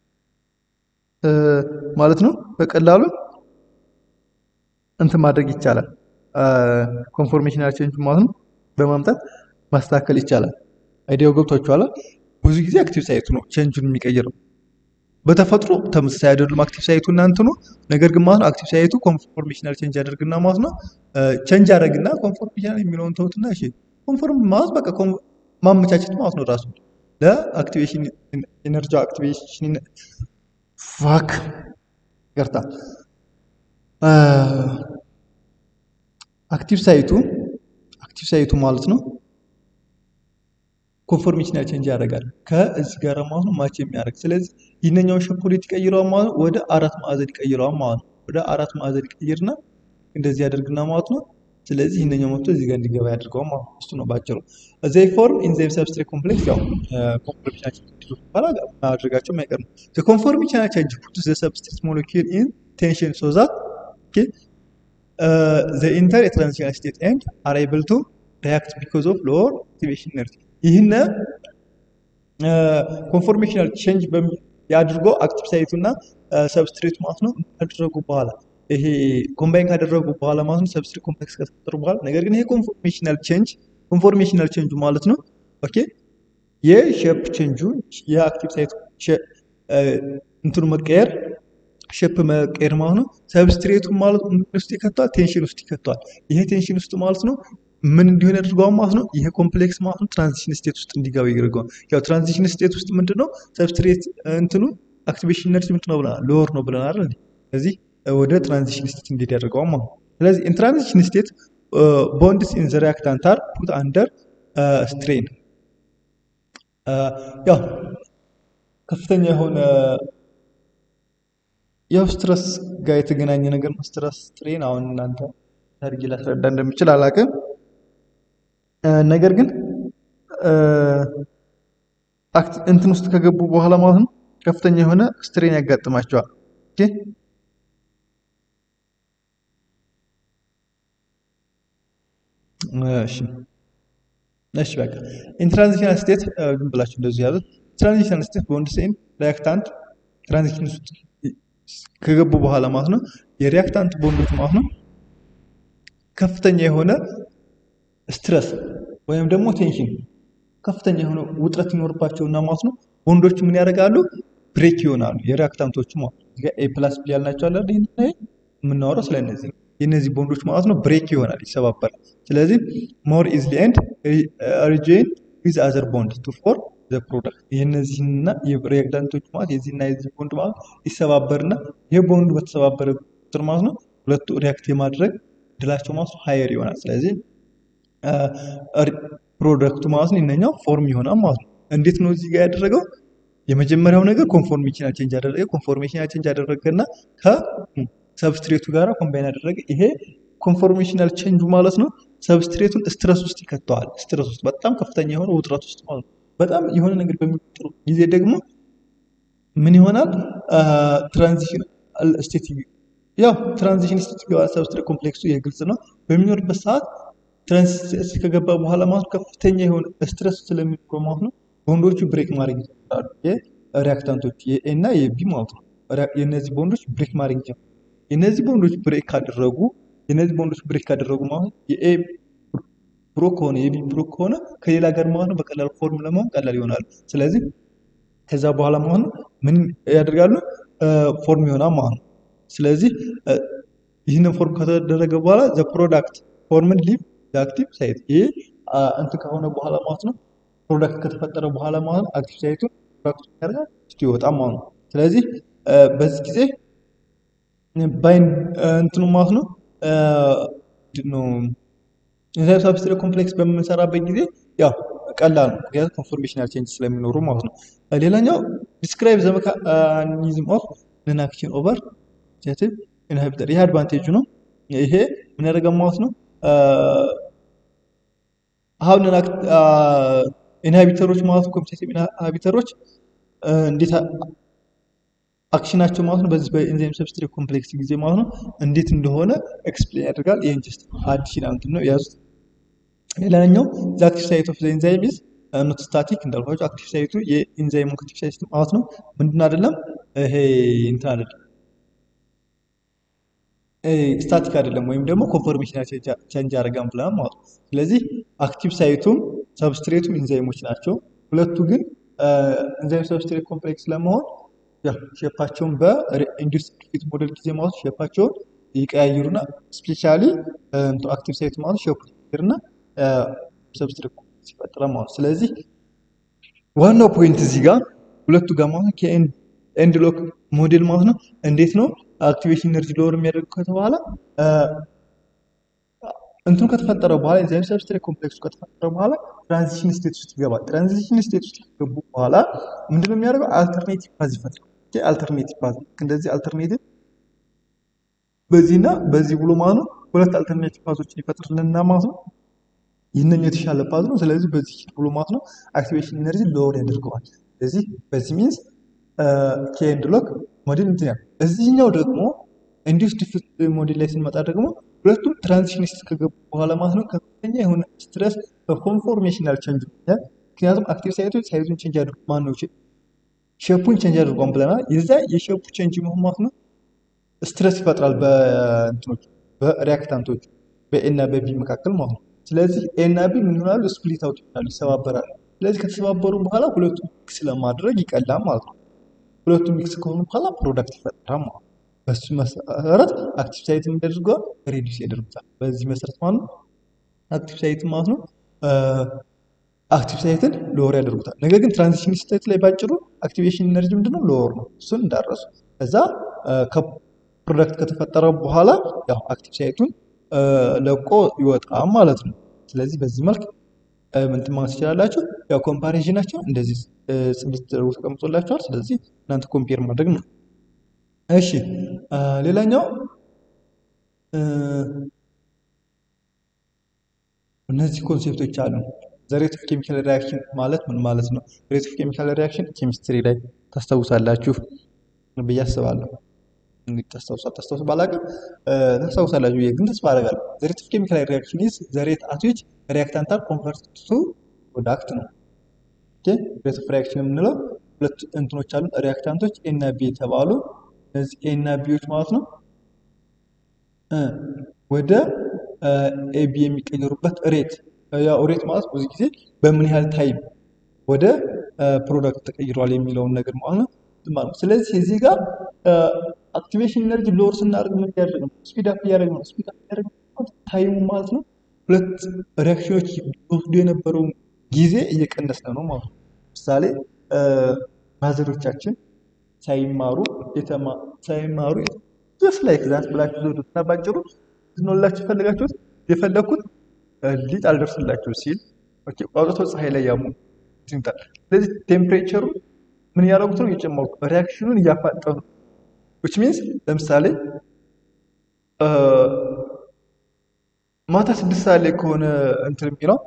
ማለት ነው በቀላሉ እንትን ማድረግ ይቻላል። ኮንፎርሜሽናል ቼንጅ ማለት ነው በማምጣት ማስተካከል ይቻላል። አይዲያው ገብቷችኋል? ብዙ ጊዜ አክቲቭ ሳይቱ ነው ቼንጁን የሚቀይረው። በተፈጥሮ ተመሳሳይ አይደሉም አክቲቭ ሳይቱ እና እንትኑ። ነገር ግን ማለት ነው አክቲቭ ሳይቱ ኮንፎርሜሽናል ቼንጅ ያደርግና ማለት ነው ቼንጅ ያደርግና ኮንፎርሜሽናል የሚለውን ተውትና፣ እሺ ኮንፎርም ማለት በቃ ማመቻቸት ማለት ነው ራሱ ለአክቲቬሽን ኤነርጂ አክቲቬሽን ፋክ ይቅርታ አክቲቭ ሳይቱ አክቲቭ ሳይቱ ማለት ነው ኮንፎርሜሽናል ቼንጅ ያደርጋል ከዚህ ጋር ማለት ነው ማች የሚያደርግ ስለዚህ ይህንኛውን ሸፖሌት ይቀይረዋል ማለት ነው ወደ አራት ማዕዘን ይቀይረዋል ማለት ነው ወደ አራት ማዕዘን ይቀይርና እንደዚህ ያደርግና ማለት ነው ስለዚህ ይህንኛው መጥቶ እዚህ ጋር እንዲገባ ያደርገዋል ማለት ነው እሱ ነው ባጭሩ ዘይ ፎርም ኢንዛይም ሰብስትሬት ኮምፕሌክስ ያው ኮንፎርሜሽናል ቼንጅ በኋላ ማድረጋቸው የማይቀር ነው ዘ ኮንፎርሜሽናል ቼንጅ ፑትስ ዘ ሰብስትሬት ሞለኪል ኢን ቴንሽን ሶ ዛት ዘ ኢንተር የትራንዚሽናል ስቴት ኤንድ አር ኤብል ቱ ሪያክት ቢኮዝ ኦፍ ሎወር አክቲቬሽን ኤነርጂ ይህን ኮንፎርሜሽናል ቼንጅ ያድርጎ አክቲቭ ሳይቱ እና ሰብስትሬት ማለት ነው ካደረጉ በኋላ ይሄ ኮምባይን ካደረጉ በኋላ ማለት ነው ሰብስትሬት ኮምፕሌክስ ከተፈጠሩ በኋላ ነገር ግን ይሄ ኮንፎርሜሽናል ቼንጅ ኮንፎርሜሽናል ቼንጁ ማለት ነው ኦኬ የሼፕ ቼንጁ የአክቲቭ ሳይቱ እንትኑ መቀየር ሼፕ መቀየር ማለት ነው ሰብስትሬቱ ማለት ምን ውስጥ ይከተዋል ቴንሽን ውስጥ ይከተዋል ይሄ ቴንሽን ውስጥ ማለት ነው ምን እንዲሆን ያደርገዋል ማለት ነው ይሄ ኮምፕሌክስ ማለት ነው ትራንዚሽን ስቴት ውስጥ እንዲገባ ያደርገዋል ያው ትራንዚሽን ስቴት ውስጥ ምንድነው ሰብስትሬት እንትኑ አክቲቬሽን ኤነርጂ ምንድን ነው ብለናል ሎወር ነው ብለናል አይደል ስለዚህ ወደ ትራንዚሽን ስቴት እንዲሄድ ያደርገዋል ማለት ነው ስለዚህ ኢን ትራንዚሽን ስቴት ቦንድስ ኢን ዘ ሪአክታንት አር ፑት አንደር ስትሬን ያው ከፍተኛ የሆነ ያው ስትረስ ጋር የተገናኘ ነገር ነው ስትረስ ስትሬን አሁን እናንተ አድርጌ ላስረዳ እንደምችል አላውቅም ነገር ግን እንትን ውስጥ ከገቡ በኋላ ማለት ነው ከፍተኛ የሆነ ስትሬን ያጋጥማቸዋል ኦኬ እሺ እሺ በቃ ኢንትራንዚሽናል ስቴት ዝም ብላችሁ እንደዚህ ያሉት ትራንዚሽናል ስቴት በወንድ ሴን ሪያክታንት ትራንዚሽን ውስጥ ከገቡ በኋላ ማለት ነው የሪያክታንት ቦንዶች ማለት ነው ከፍተኛ የሆነ ስትረስ ወይም ደግሞ ቴንሽን ከፍተኛ የሆነ ውጥረት ይኖርባቸውና ማለት ነው ቦንዶች ምን ያደርጋሉ ብሬክ ይሆናሉ የሪያክታንቶቹ ማለት ነው ኤ ፕላስ ቢ ያልናቸው አለ ይህን የምናወራው ስለ እነዚህ የእነዚህ ቦንዶች ማለት ነው ብሬክ ይሆናል ይሰባበራል ስለዚህ ሞር ኢዝሊ ኤንድ ሪጆይን ዊዝ አዘር ቦንድ ቱ ፎር ዘ ፕሮዳክት የእነዚህና የሪያክታንቶች ማለት የዚህና የዚህ ቦንድ ማለት ይሰባበርና ይህ ቦንዱ በተሰባበረ ቁጥር ማለት ነው ሁለቱ ሪያክት የማድረግ እድላቸው ማለት ነው ሀየር ይሆናል ስለዚህ ፕሮዳክቱ ማለት ነው ይነኛው ፎርም ይሆናል ማለት ነው እንዴት ነው እዚህ ጋር ያደረገው የመጀመሪያው ነገር ኮንፎርሜሽናል ቼንጅ አደረገ ኮንፎርሜሽናል ቼንጅ አደረገና ከሰብስትሬቱ ጋር ኮምባይን አደረገ ይሄ ኮንፎርሜሽናል ቼንጁ ማለት ነው ሰብስትሬቱን ስትረስ ውስጥ ይከተዋል ስትረስ ውስጥ በጣም ከፍተኛ የሆነ ውጥረት ውስጥ ማለት ነው በጣም የሆነ ነገር በሚፈጥሩ ጊዜ ደግሞ ምን ይሆናል ትራንዚሽን ስቴት ያው ትራንዚሽን ስቴት ይገባል ሰብስትሬት ኮምፕሌክሱ ይህ ግልጽ ነው በሚኖርበት ሰዓት ትራንስ ከገባ በኋላ ማለት ከፍተኛ የሆነ ስትረስ ስለሚኖረው ማለት ነው ቦንዶቹ ብሬክ ማድረግ ይጀምራሉ የሪያክታንቶች የኤ እና የቢ ማለት ነው የእነዚህ ቦንዶች ብሬክ ማድረግ ይጀምራሉ የእነዚህ ቦንዶች ብሬክ ካደረጉ የእነዚህ ቦንዶች ብሬክ ካደረጉ ማለት የኤ ብሮክ ከሆነ የቢ ብሮክ ከሆነ ከሌላ ጋር ማለት ነው በቀላል ፎርም ለመሆን ቀላል ይሆናሉ ስለዚህ ከዛ በኋላ ማለት ነው ምን ያደርጋሉ ፎርም ይሆናል ማለት ነው ስለዚህ ይህንን ፎርም ከተደረገ በኋላ ዘ ፕሮዳክት ፎርምን ሊቭ አክቲቭ ሳይት ይሄ እንትን ከሆነ በኋላ ማለት ነው ፕሮዳክት ከተፈጠረ በኋላ ማለት ነው አክቲቭ ሳይቱ ፕሮዳክቱ ያደርጋል እስቲ ይወጣ ማለት ነው ስለዚህ በዚህ ጊዜ ባይን እንትኑ ማለት ነው ነው ኢንዛይም ሳብስትሬት ኮምፕሌክስ በምንሰራበት ጊዜ ያው ቀላል ነው ምክንያቱም ኮንፎርሜሽናል ቼንጅ ስለሚኖሩ ማለት ነው ሌላኛው ዲስክራይብ ዘ ሜካኒዝም ኦፍ ነን አክሽን ኦቨር ፖዚቲቭ ኢንሂቢተር ይሄ አድቫንቴጁ ነው ይሄ ምን ያደርጋል ማለት ነው አሁን ኢንሂቢተሮች ማለት ነው ኮምፒቲቲቭ ኢንሂቢተሮች እንዴት አክሽናቸው ማለት ነው በዚህ በኢንዛይም ሰብስትሬት ኮምፕሌክስ ጊዜ ማለት ነው እንዴት እንደሆነ ኤክስፕሌን ያደርጋል ይህን ጀስት አዲሽናል እንትን ነው የያዙት ሌላኛው ዘ አክቲቭ ሳይት ኦፍ ዘ ኢንዛይም ኢዝ ኖት ስታቲክ እንዳልኳቸው አክቲቭ ሳይቱ የኢንዛይሙ አክቲቭ ሳይት ማለት ነው ምንድን አይደለም ይሄ እንትን አይደለም ስታቲክ አይደለም ወይም ደግሞ ኮንፎርሜሽናል ቼንጅ አደረጋም ብለናል ማለት ነው ስለዚህ አክቲቭ ሳይቱም ሰብስትሬቱም ኢንዛይሞች ናቸው ሁለቱ ግን ኢንዛይም ሰብስትሬት ኮምፕሌክስ ለመሆን ሼፓቸውን በኢንዱስ ፊት ሞዴል ጊዜ ማለት ሼፓቸውን ይቀያይሩና ስፔሻሊ አክቲቭ ሳይት ማለት ሼፑ ይቀይርና ሰብስትሬት ኮምፕሌክስ ይፈጥራል ማለት ስለዚህ ዋናው ፖይንት እዚህ ጋር ሁለቱ ጋር ማለት ከኤንድ ሎክ ሞዴል ማለት ነው እንዴት ነው አክቲቬሽን ኢነርጂ ሎወር የሚያደርግ ከተባለ እንትኑ ከተፈጠረ በኋላ ኤንዛይም ሰብስትሬት ኮምፕሌክሱ ከተፈጠረ በኋላ ትራንዚሽን ስቴት ውስጥ ይገባል። ትራንዚሽን ስቴት ውስጥ ከገቡ በኋላ ምንድነው የሚያደርገው? አልተርኔቲቭ ፓዝ ይፈጥራል። አልተርኔቲቭ ፓዝ እንደዚህ አልተርኔቲቭ በዚህና በዚህ ብሎ ማለት ነው ሁለት አልተርኔቲቭ ፓዞችን ይፈጥርልንና ማለት ነው ይህንን የተሻለ ፓዝ ነው። ስለዚህ በዚህ ብሎ ማለት ነው አክቲቬሽን ኢነርጂ ሎወር ያደርገዋል። ስለዚህ በዚህ ሚንስ ኬ ኤንድ ሎክ ሞዴል እንትን ያለ እዚህኛው ደግሞ ኢንዲዩስ ዲፊት ሞዴል ላይ ስንመጣ ደግሞ ሁለቱም ትራንዚሽን ውስጥ ከገቡ በኋላ ማለት ነው ከፍተኛ የሆነ ስትረስ በኮንፎርሜሽናል ቼንጅ ይታያል። ምክንያቱም አክቲቭ ሳይቶች ሳይዙን ቼንጅ አድርጉ ማን ነው ሼፑን ቼንጅ አድርጓን ብለናል። የዛ የሼፑ ቼንጅ መሆን ማለት ነው ስትረስ ይፈጥራል በእንትኖች በሪያክታንቶች በኤ እና በቢ መካከል ማለት ነው። ስለዚህ ኤ እና ቢ ምን ይሆናሉ? ስፕሊት አውት ይሆናሉ፣ ይሰባበራሉ። ስለዚህ ከተሰባበሩ በኋላ ሁለቱም ሚክስ ለማድረግ ይቀላል ማለት ነው። ሁለቱም ሚክስ ከሆኑ በኋላ ፕሮዳክት ይፈጠራል ማለት ነው። በሱ መሰረት አክቲቭ ሳይት የሚያደርገው ሬዲስ ያደርጉታል። በዚህ መሰረት ማለት ነው አክቲቭ ሳይት ማለት ነው አክቲቭ ሳይትን ሎወር ያደርጉታል። ነገር ግን ትራንዚሽን ስቴት ላይ ባጭሩ አክቲቬሽን ኢነርጂ ምንድነው ሎወር ነው። እሱን እንዳረሱ ከዛ ፕሮዳክት ከተፈጠረ በኋላ ያው አክቲቭ ሳይቱን ለቆ ይወጣል ማለት ነው። ስለዚህ በዚህ መልክ ምንትን ማለት ትችላላችሁ። ያው ኮምፓሪዥናቸው እንደዚህ ጽድት ተደርጎ ተቀምጦላችኋል። ስለዚህ እናንተ ኮምፔር ማድረግ ነው። እሺ ሌላኛው እነዚህ ኮንሴፕቶች አሉ። ዘሬት ኦፍ ኬሚካል ሪያክሽን ማለት ምን ማለት ነው? ሬት ኦፍ ኬሚካል ሪያክሽን ኬሚስትሪ ላይ ታስታውሳላችሁ ብዬ አስባለሁ። እንግዲህ ታስታውሳ ታስታውሱ ባላቅም ታስታውሳላችሁ ብዬ ግን ተስፋ አደርጋለሁ። ዘሬት ኦፍ ኬሚካል ሪያክሽን ኢዝ ዘሬት አት ዊች ሪያክታንት አር ኮንቨርት ቱ ፕሮዳክት ነው። ሬት ኦፍ ሪያክሽን የምንለው ሁለት እንትኖች አሉ ሪያክታንቶች ኤ እና ቢ የተባሉ እነዚህ ኤ እና ቢዎች ማለት ነው ወደ ኤቢ የሚቀየሩበት ሬት ያው ሬት ማለት ብዙ ጊዜ በምን ያህል ታይም ወደ ፕሮዳክት ተቀይሯል የሚለውን ነገር ማለት ነው ማለት ነው። ስለዚህ እዚህ ጋር አክቲቬሽን ኢነርጂ ሎወር ስናደርግ ምን እያደረግ ነው? ስፒድ አፕ እያደረግ ነው። ስፒድ አፕ እያደረግ ነው ታይሙ ማለት ነው። ሁለት ሪያክሽኖች ወስዶ የነበረውን ጊዜ እየቀነስን ነው ማለት ነው። ምሳሌ ማዘሮቻችን ሳይማሩ ሳይማሩ ጀስት ላይክ ዛት ብላችሁ ዘውዱ ታባጭሩ ዝኖላችሁ የፈለጋችሁት የፈለግኩት ሊጥ አልደርስላችሁ ሲል አውጥቶ ፀሐይ ላይ ያሙ ይንታል። ስለዚህ ቴምፕሬቸሩ ምን እያደረጉት ነው? እየጨመሩ ሪያክሽኑን እያፋጠኑ ዊች ሚንስ ለምሳሌ ማታ ስድስት ሰዓት ላይ ከሆነ እንትን የሚለው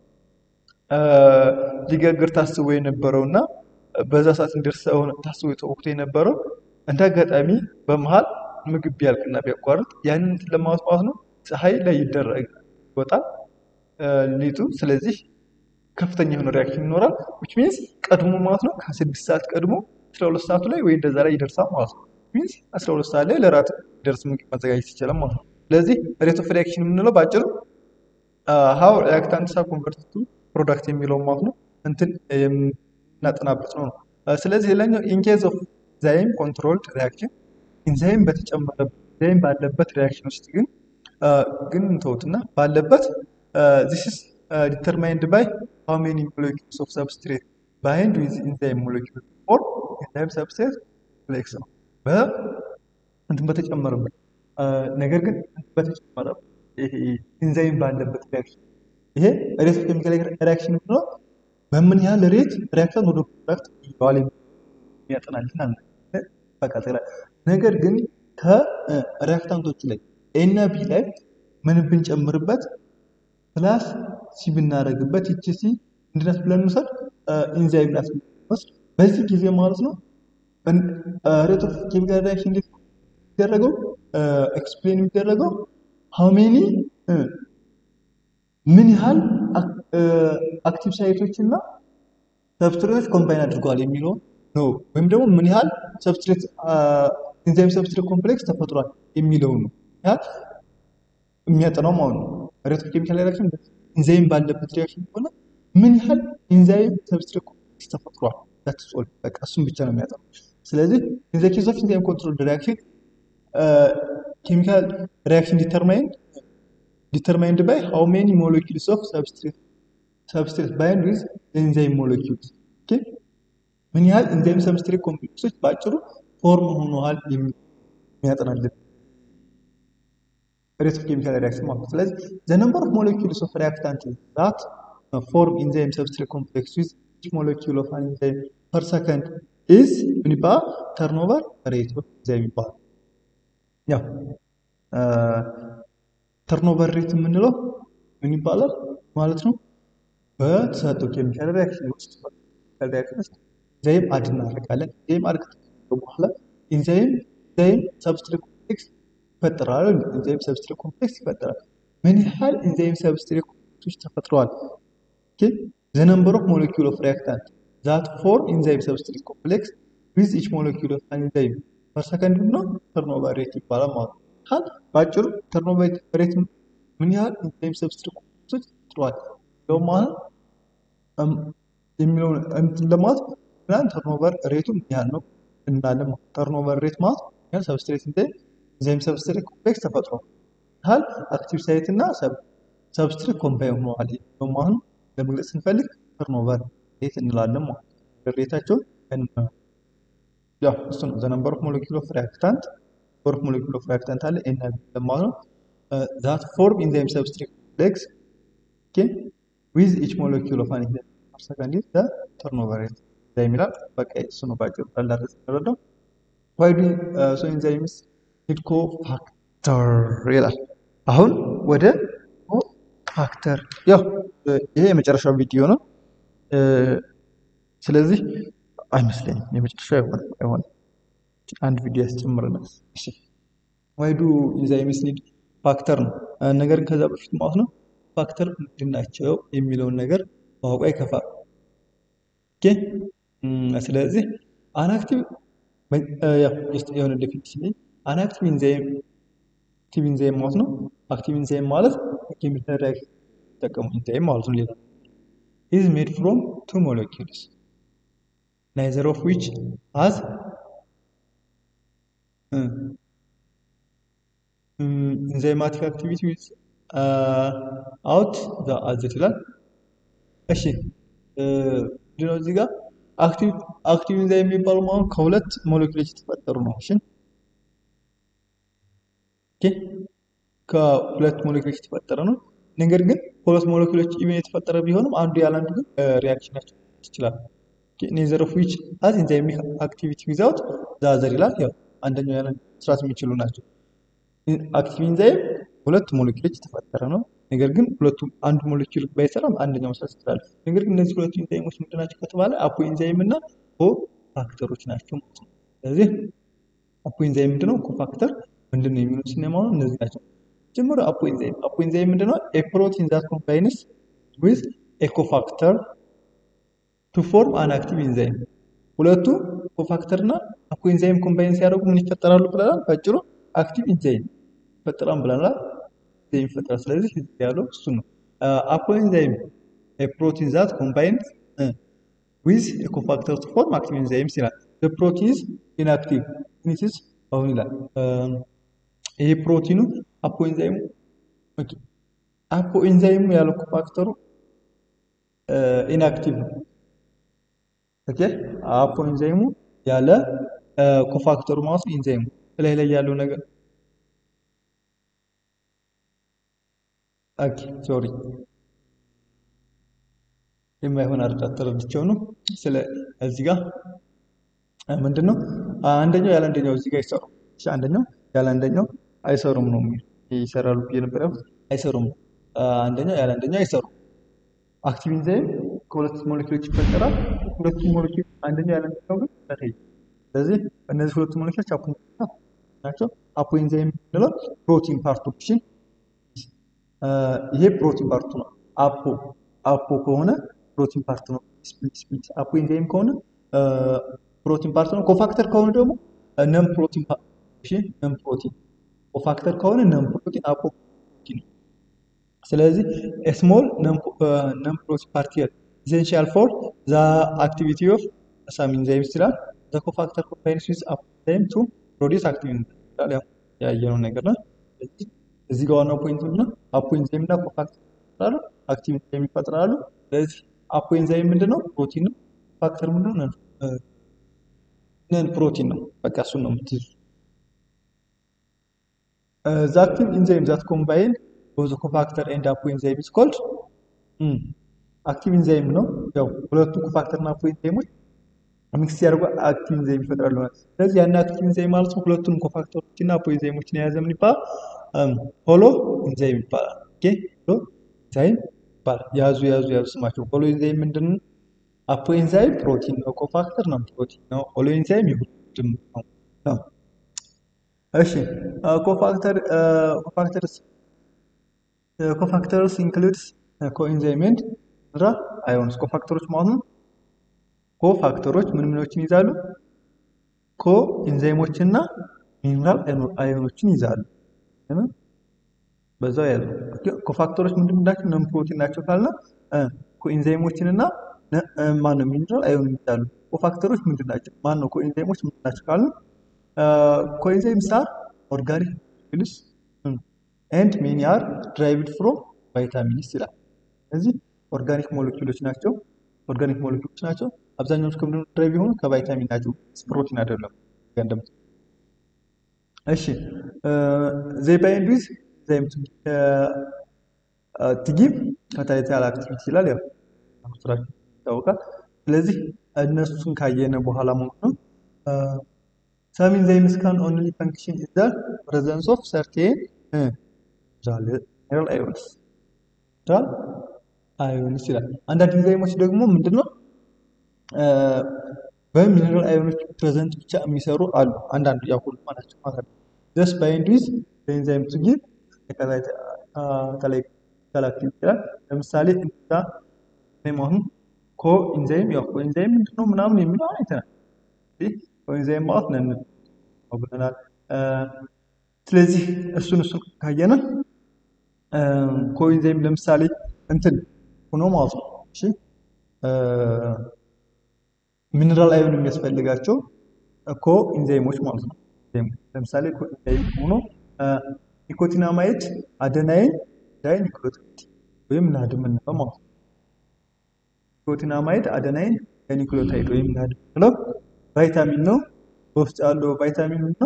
ሊጋግር ታስቦ የነበረው እና በዛ ሰዓት እንዲደርስ ታስቦ ተወቅቶ የነበረው እንደ አጋጣሚ በመሀል ምግብ ቢያልቅና ቢያቋርጥ ያንን እንትን ለማውጣት ነው ፀሐይ ላይ ይደረግ ይወጣል ሊጡ። ስለዚህ ከፍተኛ የሆነ ሪያክሽን ይኖራል። ዊች ሚንስ ቀድሞ ማለት ነው ከስድስት ሰዓት ቀድሞ አስራ ሁለት ሰዓቱ ላይ ወይ እንደዛ ላይ ይደርሳል ማለት ነው። ሚንስ አስራ ሁለት ሰዓት ላይ ለራት ደርስ ምግብ ማዘጋጀት ይችላል ማለት ነው። ስለዚህ ሬት ኦፍ ሪያክሽን የምንለው በአጭሩ ሀው ሪያክታንትስ አር ኮንቨርትድ ቱ ፕሮዳክት የሚለው ማለት ነው እንትን የምናጠናበት ነው ነው። ስለዚህ ሌላኛው ኢንኬዝ ኦፍ ኢንዛይም ኮንትሮልድ ሪያክሽን ኢንዛይም በተጨመረበት ኢንዛይም ባለበት ሪያክሽን ውስጥ ግን ግን እንተውትና ባለበት ዚስ ኢዝ ዲተርማይንድ ባይ ሃው ሜኒ ሞለኪውልስ ኦፍ ሰብስትሬት ባይንድ ዊዝ ኢንዛይም ሞለኪውል ኦር ኢንዛይም ሰብስትሬት ኮምፕሌክስ ነው። እንትን በተጨመረበት ነገር ግን በተጨመረ ኢንዛይም ባለበት ሪያክሽን ይሄ ሬት ኦፍ ኬሚካል ሪያክሽን ብሎ በምን ያህል ሬት ሪያክታንት ወደ ፕሮዳክት ይዋል የሚያጠናልን አለ። በቃ ነገር ግን ከሪያክታንቶቹ ላይ ኤ እና ቢ ላይ ምን ብንጨምርበት ፕላስ ሲ ብናደርግበት ይቺ ሲ እንድነት ብለን እንውሰድ ኢንዛይም ናት ወስድ በዚህ ጊዜ ማለት ነው ሬት ኦፍ ኬሚካል ሪያክሽን እንዴት የሚደረገው ኤክስፕሌን የሚደረገው ሃው ሜኒ ምን ያህል አክቲቭ ሳይቶች እና ሰብስትሬቶች ኮምባይን አድርገዋል የሚለውን ነው። ወይም ደግሞ ምን ያህል ሰብስትሬት ኢንዛይም ሰብስትሬት ኮምፕሌክስ ተፈጥሯል የሚለውን ነው የሚያጠናው ማለት ነው። ሬት ኦፍ ኬሚካል ሪያክሽን ኢንዛይም ባለበት ሪያክሽን ከሆነ ምን ያህል ኢንዛይም ሰብስትሬት ኮምፕሌክስ ተፈጥሯል ዳትስ ኦል በቃ እሱም ብቻ ነው የሚያጠናው። ስለዚህ ኢን ዘ ኬዝ ኦፍ ኢንዛይም ኮንትሮል ሪያክሽን ኬሚካል ሪያክሽን ዲተርማይንድ ዲተርማይንድ ባይ ሃው ሜኒ ሞለኪውልስ ኦፍ ሰብስትሬት ሰብስትሬት ባይንድ ዊዝ ኤንዛይም ሞለኪውልስ ኦኬ ምን ያህል ኤንዛይም ሰብስትሬት ኮምፕሌክሶች በአጭሩ ፎርም ሆነዋል የሚል የሚያጠናልን ሬት ኦፍ ኬሚካል ሪያክሽን ማለት ነው። ስለዚህ ዘ ነምበር ኦፍ ሞለኪውልስ ኦፍ ሪያክታንት ዛት ፎርም ኢንዛይም ሰብስትሬት ኮምፕሌክስ ዊዝ ኢች ሞለኪውል ኦፍ አን ኢንዛይም ፐር ሰከንድ ኢዝ ምን ይባላል? ተርኖቨር ሬት ኦፍ ኢንዛይም ይባላል። ያው ተርኖቨር ሬት የምንለው ምን ይባላል ማለት ነው? በተሰጠው ኬሚካል ሪያክሽን ውስጥ ኬሚካል ሪያክሽን ውስጥ ኢንዛይም አድ እናደርጋለን። ኢንዛይም አድ ከተደረገ በኋላ ኢንዛይም ኢንዛይም ሰብስትሬት ኮምፕሌክስ ይፈጠራል። ኢንዛይም ሰብስትሬት ኮምፕሌክስ ይፈጠራል። ምን ያህል ኢንዛይም ሰብስትሬት ኮምፕሌክሶች ተፈጥረዋል? ዘ ነምበር ኦፍ ሞለኪውል ኦፍ ሪያክታንት ዛት ፎርም ኢንዛይም ሰብስትሬት ኮምፕሌክስ ዊዝ ኢች ሞለኪውል ኦፍ አን ኢንዛይም ፐር ሰከንድ ነው ተርኖቨር ሬት ይባላል ማለት ነው። ካል በአጭሩ ተርኖቨር ሬት ምን ያህል ኢንዛይም ሰብስትሬት ኮምፕሌክሶች ተፈጥረዋል የሚለውን ማለት የሚለውን እንትን ለማለት ምናምን ተርኖቨር ሬቱ ምን ያህል ነው እንላለን ማለት ተርኖቨር ሬት ማለት ያህል ሰብስትሬት ኢንዛይም ሰብስትሬት ኮምፕሌክስ ተፈጥሯል ያህል አክቲቭ ሳይት እና ሰብስትሬት ኮምባይን ሆነዋል ማለት ለመግለጽ ስንፈልግ ተርኖቨር ሬት እንላለን ማለት ነው። ሬታቸውን ያው እሱ ነው ዘ ነምበር ኦፍ ሞለኪውል ኦፍ ሪያክታንት ፎር ሞለኪውል ኦፍ ሪያክታንት አለ ኤን ማለት ነው ዛት ፎርም ኢንዛይም ሰብስትሬት ኮምፕሌክስ ኦኬ ዊዝ ኢች ሞለኪውል ኦፍ አን ኢንዛይም ፐር ሰከንድ ኢዝ ዘ ተርኖቨር ሬት ኢንዛይም ይላል። በቃ እሱ ነው ባጭሩ እንዳረስ ተረዳው። ዋይ ዱ ሶ ኢንዛይምስ ኒድ ኮ ፋክተር ይላል። አሁን ወደ ኮ ፋክተር ያው ይሄ የመጨረሻው ቪዲዮ ነው። ስለዚህ አይመስለኝም የመጨረሻ አይሆንም አይሆንም አንድ ቪዲዮ ያስጨምረናል። እሺ ዋይ ዱ ኢንዛይምስ ኒድ ፋክተር ነው። ነገር ግን ከዛ በፊት ማለት ነው ፋክተር ምንድን ናቸው የሚለውን ነገር ማወቋ ይከፋል። ኦኬ ስለዚህ አናክቲቭ የሆነ ዴፊኒሽን አናክቲቭ ኢንዛይም አክቲቭ ኢንዛይም ማለት ነው። አክቲቭ ኢንዛይም ማለት ኬሚካል ሪያክሽን የሚጠቀሙ ኢንዛይም ማለት ነው። ሌላ ኢዝ ሜድ ፍሮም ቱ ሞለኪውልስ ናይዘር ኦፍ ዊች ሃዝ ኢንዛይማቲክ አክቲቪቲ ዊዝ አውት ዘ አዘት ይላል። እሺ ምንድነው እዚህ ጋር አክቲቭ ኢንዛይም የሚባሉ ማለት ከሁለት ሞለኪውሎች የተፈጠሩ ነው። እሺ ኦኬ ከሁለት ሞለኪውሎች የተፈጠረ ነው። ነገር ግን ሁለት ሞለኪውሎች ኢቨን የተፈጠረ ቢሆንም አንዱ ያለ አንዱ ግን ሪያክሽናቸው ይችላል። ኔዘር ኦፍ ዊች ሃዝ ኢንዛይሚክ አክቲቪቲ ዊዛውት ዘ አዘር ይላል። ያው አንደኛው ያለ መስራት የሚችሉ ናቸው። አክቲቭ ኢንዛይም ሁለት ሞለኪውሎች የተፈጠረ ነው። ነገር ግን ሁለቱም አንዱ ሞለኪውል ባይሰራም አንደኛው መስራት ይችላል። ነገር ግን እነዚህ ሁለቱ ኢንዛይሞች ምንድን ናቸው ከተባለ አፖ ኢንዛይም እና ኮ ፋክተሮች ናቸው ማለት ነው። ስለዚህ አፖ ኢንዛይም ምንድነው? ኮ ፋክተር ምንድነው የሚሉት ስናየው እነዚህ ናቸው። ጀምሮ አፖ ኢንዛይም አፖ ኢንዛይም ምንድነው? ኤ ፕሮቲን ዛት ኮምባይንስ ዊዝ ኤ ኮፋክተር ቱ ፎርም አን አክቲቭ ኢንዛይም። ሁለቱ ኮፋክተር እና አፖ ኢንዛይም ኮምባይን ሲያደርጉ ምን ይፈጠራሉ ብለናል? ባጭሩ አክቲቭ ኢንዛይም ይፈጠራል ብለናል። ኢንዛይም ይፈጠራል። ስለዚህ ያለው እሱ ነው። አፖ ኢንዛይም ኤ ፕሮቲን ዛት ኮምባይንስ ዊዝ ኤ ኮፋክተር ቱ ፎርም አክቲቭ ኢንዛይምስ ይላል። ዘ ፕሮቲን ኢዝ ኢንአክቲቭ ኢትስ አሁን ይላል ይሄ ፕሮቲኑ አፖ ኢንዛይሙ አፖ ኢንዛይሙ ያለው ኮፋክተሩ ኢንአክቲቭ ነው። ኦኬ አፖ ኢንዛይሙ ያለ ኮፋክተሩ ማለት ነው። ኢንዛይሙ ላይ ላይ ያለው ነገር ኦኬ ሶሪ የማይሆን አረዳት ተረድቼው ነው። ስለ እዚህ ጋር ምንድን ነው አንደኛው ያለ አንደኛው እዚህ ጋር አይሰሩም። እሺ አንደኛው ያለ አንደኛው አይሰሩም ነው የሚል ይሰራሉ ብዬ ነበር ያልኩት አይሰሩም። አንደኛው ያለ አንደኛው አይሰሩም። አክቲቭ ኢንዛይም ከሁለት ሞለኪውሎች ይፈጠራል። ሁለቱ ሞለኪውል አንደኛው ያለ አንደኛው ግን ተለያዩ። ስለዚህ እነዚህ ሁለቱ ሞለኪውሎች አፖ ናቸው። አፖ ኢንዛይም የምንለው ፕሮቲን ፓርቶችን ይሄ ፕሮቲን ፓርቱ ነው። አፖ አፖ ከሆነ ፕሮቲን ፓርት ነው። ስፕሊት ስፕሊት አፖ ኢንዛይም ከሆነ ፕሮቲን ፓርት ነው። ኮፋክተር ከሆነ ደግሞ ነን ፕሮቲን እሺ ነን ፕሮቲን ኮፋክተር ከሆነ ነን ፕሮቲን አፖ ፕሮቲን ስለዚህ ስሞል ነን ፕሮቲን ፓርቲክል ኢሴንሻል ፎር ዘ አክቲቪቲ ኦፍ ሳም ኢንዛይምስ ይላል። ዘ ኮፋክተር ኮምባይንስ ዊዝ አፖ ኢንዛይም ቱ ፕሮዲውስ አክቲቭ ኢንዛይም ያው ያየነው ነገር ነው። እዚህ ጋር ዋናው ፖይንት ምንድነው? አፖ ኢንዛይም እና ኮፋክተር ይፈጥራሉ፣ አክቲቭ ኢንዛይም ይፈጥራሉ። ስለዚህ አፖ ኢንዛይም ምንድነው? ፕሮቲን ነው። ኮፋክተር ምንድነው? ነን ፕሮቲን ነው። በቃ እሱን ነው የምትይዙ። ዘ አክቲቭ ኢንዛይም ዛት ኮምባይን ቦዝ ኮፋክተር ኤንድ አፖ ኢንዛይም ኢዝ ኮልድ አክቲቭ ኢንዛይም ነው። ያው ሁለቱ ኮፋክተር እና አፖ ኢንዛይሞች ሚክስ ሲያደርጉ አክቲቭ ኢንዛይም ይፈጥራሉ ማለት ነው። ስለዚህ ያን አክቲቭ ኢንዛይም ማለት ነው ሁለቱንም ኮፋክተሮች እና አፖ ኢንዛይሞችን የያዘ ምን ይባላል? ሆሎ ኢንዛይም ይባላል። ኦኬ ሆሎ ኢንዛይም ይባላል። ያዙ ያዙ ያዙ ስማቸው። ሆሎ ኢንዛይም ምንድን ነው? አፖ ኢንዛይም ፕሮቲን ነው። ኮፋክተር ነው ፕሮቲን ነው። ሆሎ ኢንዛይም የሁለቱም ነው ነው። እሺ ኮፋክተር ኮፋክተርስ ኮፋክተርስ ኢንክሉድስ ኮኢንዛይም ኤንድ ሚነራል አዮንስ ኮፋክተሮች ማለት ነው። ኮፋክተሮች ምን ምኖችን ይዛሉ? ኮ ኢንዛይሞችን እና ሚነራል አዮኖችን ይዛሉ። በዛው ያሉ ኮፋክተሮች ምንድን ናቸው? ነን ፕሮቲን ናቸው ካልና ኮኢንዛይሞችን እና ማነው ሚነራል አዮን ይዛሉ። ኮፋክተሮች ምንድን ናቸው? ማነው ኮኢንዛይሞች ምንድን ናቸው ካልን ኮኢንዛይምስ አር ኦርጋኒክ ሞለኪውልስ ኤንድ ሜኒ አር ድራይቭድ ፍሮም ቫይታሚንስ ይላል። እነዚህ ኦርጋኒክ ሞለኪውሎች ናቸው። ኦርጋኒክ ሞለኪውሎች ናቸው። አብዛኛዎቹ ከምንድን ነው ድራይቭ የሆኑ ከቫይታሚን ናቸው። ፕሮቲን አይደለም። እንደምት እሺ ዘይ ባይንድ ዊዝ ኢንዛይም ቱ ጊቭ ካታሊቲካል አክቲቪቲ ይላል። ያው ስራቸው ይታወቃል። ስለዚህ እነሱን ካየነ በኋላ ማለት ነው ሰም ኢንዛይምስ ካን ኦንሊ ፈንክሽን ኢን ዘ ፕሬዘንስ ኦፍ ሰርቴን ሚነራል አዮንስ ሚነራል አዮንስ ይላል። አንዳንድ ኢንዛይሞች ደግሞ ምንድነው በሚነራል አዮኖች ፕሬዘንት ብቻ የሚሰሩ አሉ። አንዳንዱ ያው ሁሉ ናቸው ማለት ነው። ጀስ ባይንድ ዊዝ ኢንዛይም ቱ ጊቭ ከላክቲቭ ይችላል። ለምሳሌ እንዛ አሁን ኮ ኢንዛይም ያው ኮ ኢንዛይም ምንድነው ምናምን የሚለው አይተናል። ኮኢንዛይም ማለት ነን ብለናል። ስለዚህ እሱን እሱን ካየነ ኮኢንዛይም ለምሳሌ እንትን ሆኖ ማለት ነው። እሺ ሚነራል አዮን የሚያስፈልጋቸው ኮ ኢንዛይሞች ማለት ነው። ለምሳሌ ኮ ኢንዛይም ሆኖ ኒኮቲናማይድ አደናይን ዳይኒክሎታይድ ወይም ናድ የምንለው ማለት ነው። ኒኮቲናማይድ አደናይን ዳይኒክሎታይድ ወይም ናድ የምንለው ቫይታሚን ነው። በውስጥ ያለው ቫይታሚን ነው።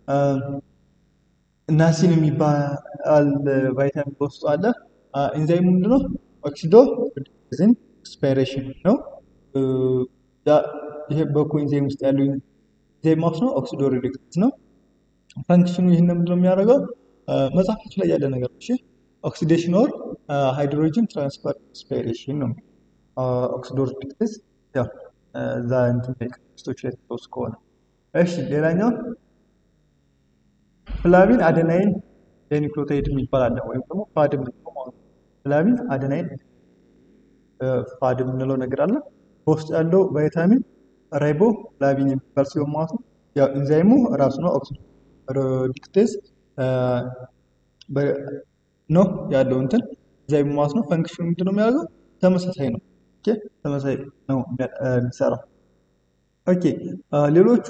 ናሲን የሚባል ቫይታሚን በውስጡ አለ። ኢንዛይሙ ምንድነው? ኦክሲዶ ሪዱክሽን ኤክስፓይሬሽን ነው። ይሄ በኮ ኢንዛይም ውስጥ ያለው ኢንዛይም ማለት ነው። ኦክሲዶ ሪዱክሽን ነው። ፈንክሽኑ ይህን ምንድነው የሚያደርገው? መጽሐፋችሁ ላይ ያለ ነገር እሺ። ኦክሲዴሽን ኦር ሃይድሮጅን ትራንስፈር ኤክስፓይሬሽን ነው። ኦክሲዶ ሪዱክሽን ያው እዛ እንትን ቴክስቶች ላይ ተወስ ከሆነ እሺ። ሌላኛው ፍላቪን አደናይን ዳይኒክሎታይድ የሚባል አለ ወይም ደግሞ ፋድ የምንለው ማለት ነው። ፍላቪን አደናይን ፋድ የምንለው ነገር አለ። በውስጡ ያለው ቫይታሚን ራይቦ ፍላቪን የሚባል ሲሆን ማለት ነው። ያው ኢንዛይሙ ራሱ ነው ኦክሲዶ ሪዱክቴዝ ነው ያለው እንትን ኢንዛይሙ ማለት ነው። ፈንክሽኑ ምንድን ነው የሚያደርገው? ተመሳሳይ ነው። ኦኬ ተመሳሳይ ነው የሚሰራው። ኦኬ ሌሎቹ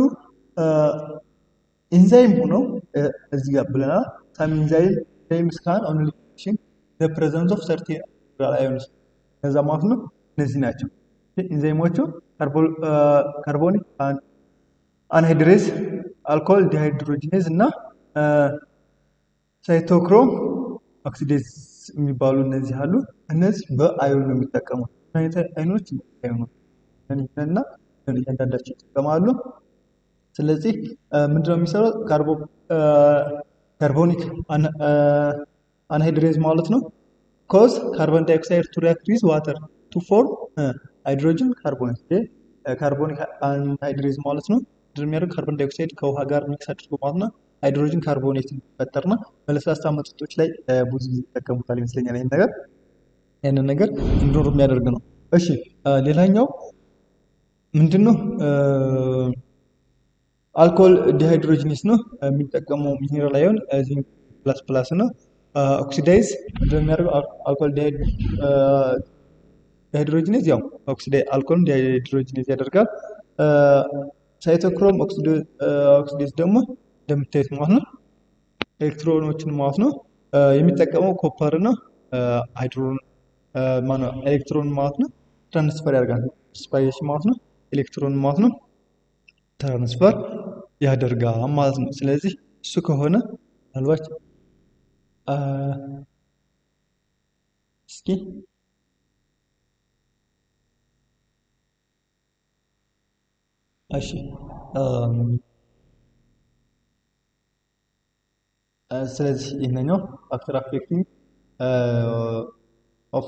ኢንዛይም ሆነው እዚህ ጋር ብለናል። ሳም ኢንዛይም ኢንዛይምስ ካን ኦንሊ ፈንክሽን ዘ ፕሬዘንስ ኦፍ ሰርቴን ሚነራል አዮንስ እነዛ ማለት ነው። እነዚህ ናቸው ኢንዛይሞቹ ካርቦኒክ አንሃይድሬዝ፣ አልኮል ዲሃይድሮጂኔዝ እና ሳይቶክሮም ኦክሲዴዝ የሚባሉ እነዚህ አሉ። እነዚህ በአዮን ነው የሚጠቀሙት። አይነት አይኖች አይሆኑ እና እያንዳንዳቸው ይጠቀማሉ። ስለዚህ ምንድነው የሚሰራው? ካርቦኒክ አንሃይድሬዝ ማለት ነው። ኮዝ ካርቦን ዳይኦክሳይድ ቱ ሪያክት ዊዝ ዋተር ቱ ፎርም ሃይድሮጅን ካርቦኔት። ካርቦኒክ አንሃይድሬዝ ማለት ነው ምንድነው የሚያደርገው? ካርቦን ዳይኦክሳይድ ከውሃ ጋር ሚክስ አድርጎ ማለት ነው ሃይድሮጅን ካርቦኔት እንዲፈጠርና በለስላሳ መጠጦች ላይ ብዙ ጊዜ ይጠቀሙታል ይመስለኛል። ይህን ነገር ያንን ነገር እንዲኖር የሚያደርግ ነው። እሺ ሌላኛው ምንድን ነው? አልኮል ዲሃይድሮጂኔስ ነው የሚጠቀመው ሚኔራል አዮን ዚንክ ፕላስ ፕላስ ነው። ኦክሲዳይዝ እንደሚያደርገው አልኮል ዲሃይድሮጂኔዝ ያው አልኮል ዲሃይድሮጂኔዝ ያደርጋል። ሳይቶክሮም ኦክሲዴዝ ደግሞ እንደምታዩት ማለት ነው ኤሌክትሮኖችን ማለት ነው የሚጠቀመው ኮፐር እና ሃይድሮን ማነው ኤሌክትሮን ማለት ነው ትራንስፈር ያደርጋል። ስፓይሬሽን ማለት ነው ኤሌክትሮን ማለት ነው ትራንስፈር ያደርጋል ማለት ነው። ስለዚህ እሱ ከሆነ ምናልባት እስኪ እሺ ስለዚህ ይህንኛው ፋክተር አፌክቲንግ ኦፍ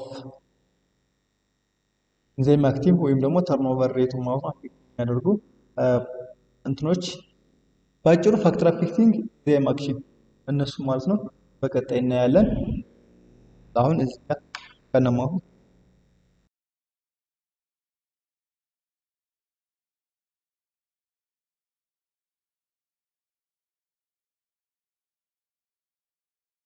ኢንዛይም አክቲቭ ወይም ደግሞ ተርኖቨር ሬቱ ማለት ነው አፌክት የሚያደርጉ እንትኖች በአጭሩ ፋክተር አፌክቲንግ ኢንዛይም አክሽን እነሱ ማለት ነው በቀጣይ እናያለን። አሁን እዚህ ጋር ከነማሁ